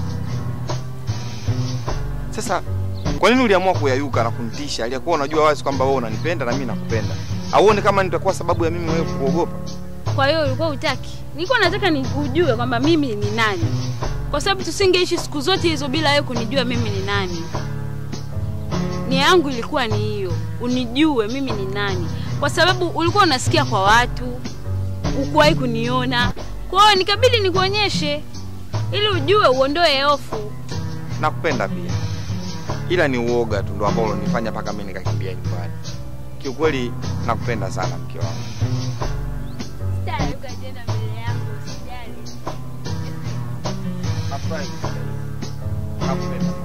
Sasa kwa nini uliamua kuyayuka na kunitisha? Aliyakuwa unajua wazi kwamba wewe unanipenda na mimi nakupenda. Auone kama nitakuwa sababu ya mimi wewe kuogopa? Kwa hiyo ulikuwa utaki? Nilikuwa nataka ni ujue kwamba mimi ni nani, kwa sababu tusingeishi siku zote hizo bila wewe kunijua mimi ni nani. Nia yangu ilikuwa ni hiyo, unijue mimi ni nani, kwa sababu ulikuwa unasikia kwa watu, ukuwahi kuniona. Kwa hiyo nikabidi nikuonyeshe ili ujue, uondoe hofu. Nakupenda pia, ila ni uoga tu ndo ambao ulonifanya mpaka mimi nikakimbia nyumbani. Kiukweli nakupenda sana mke wangu. Sitaruka tena mbele yako, usijali. Nafurahi kusikia hivyo. Nakupenda.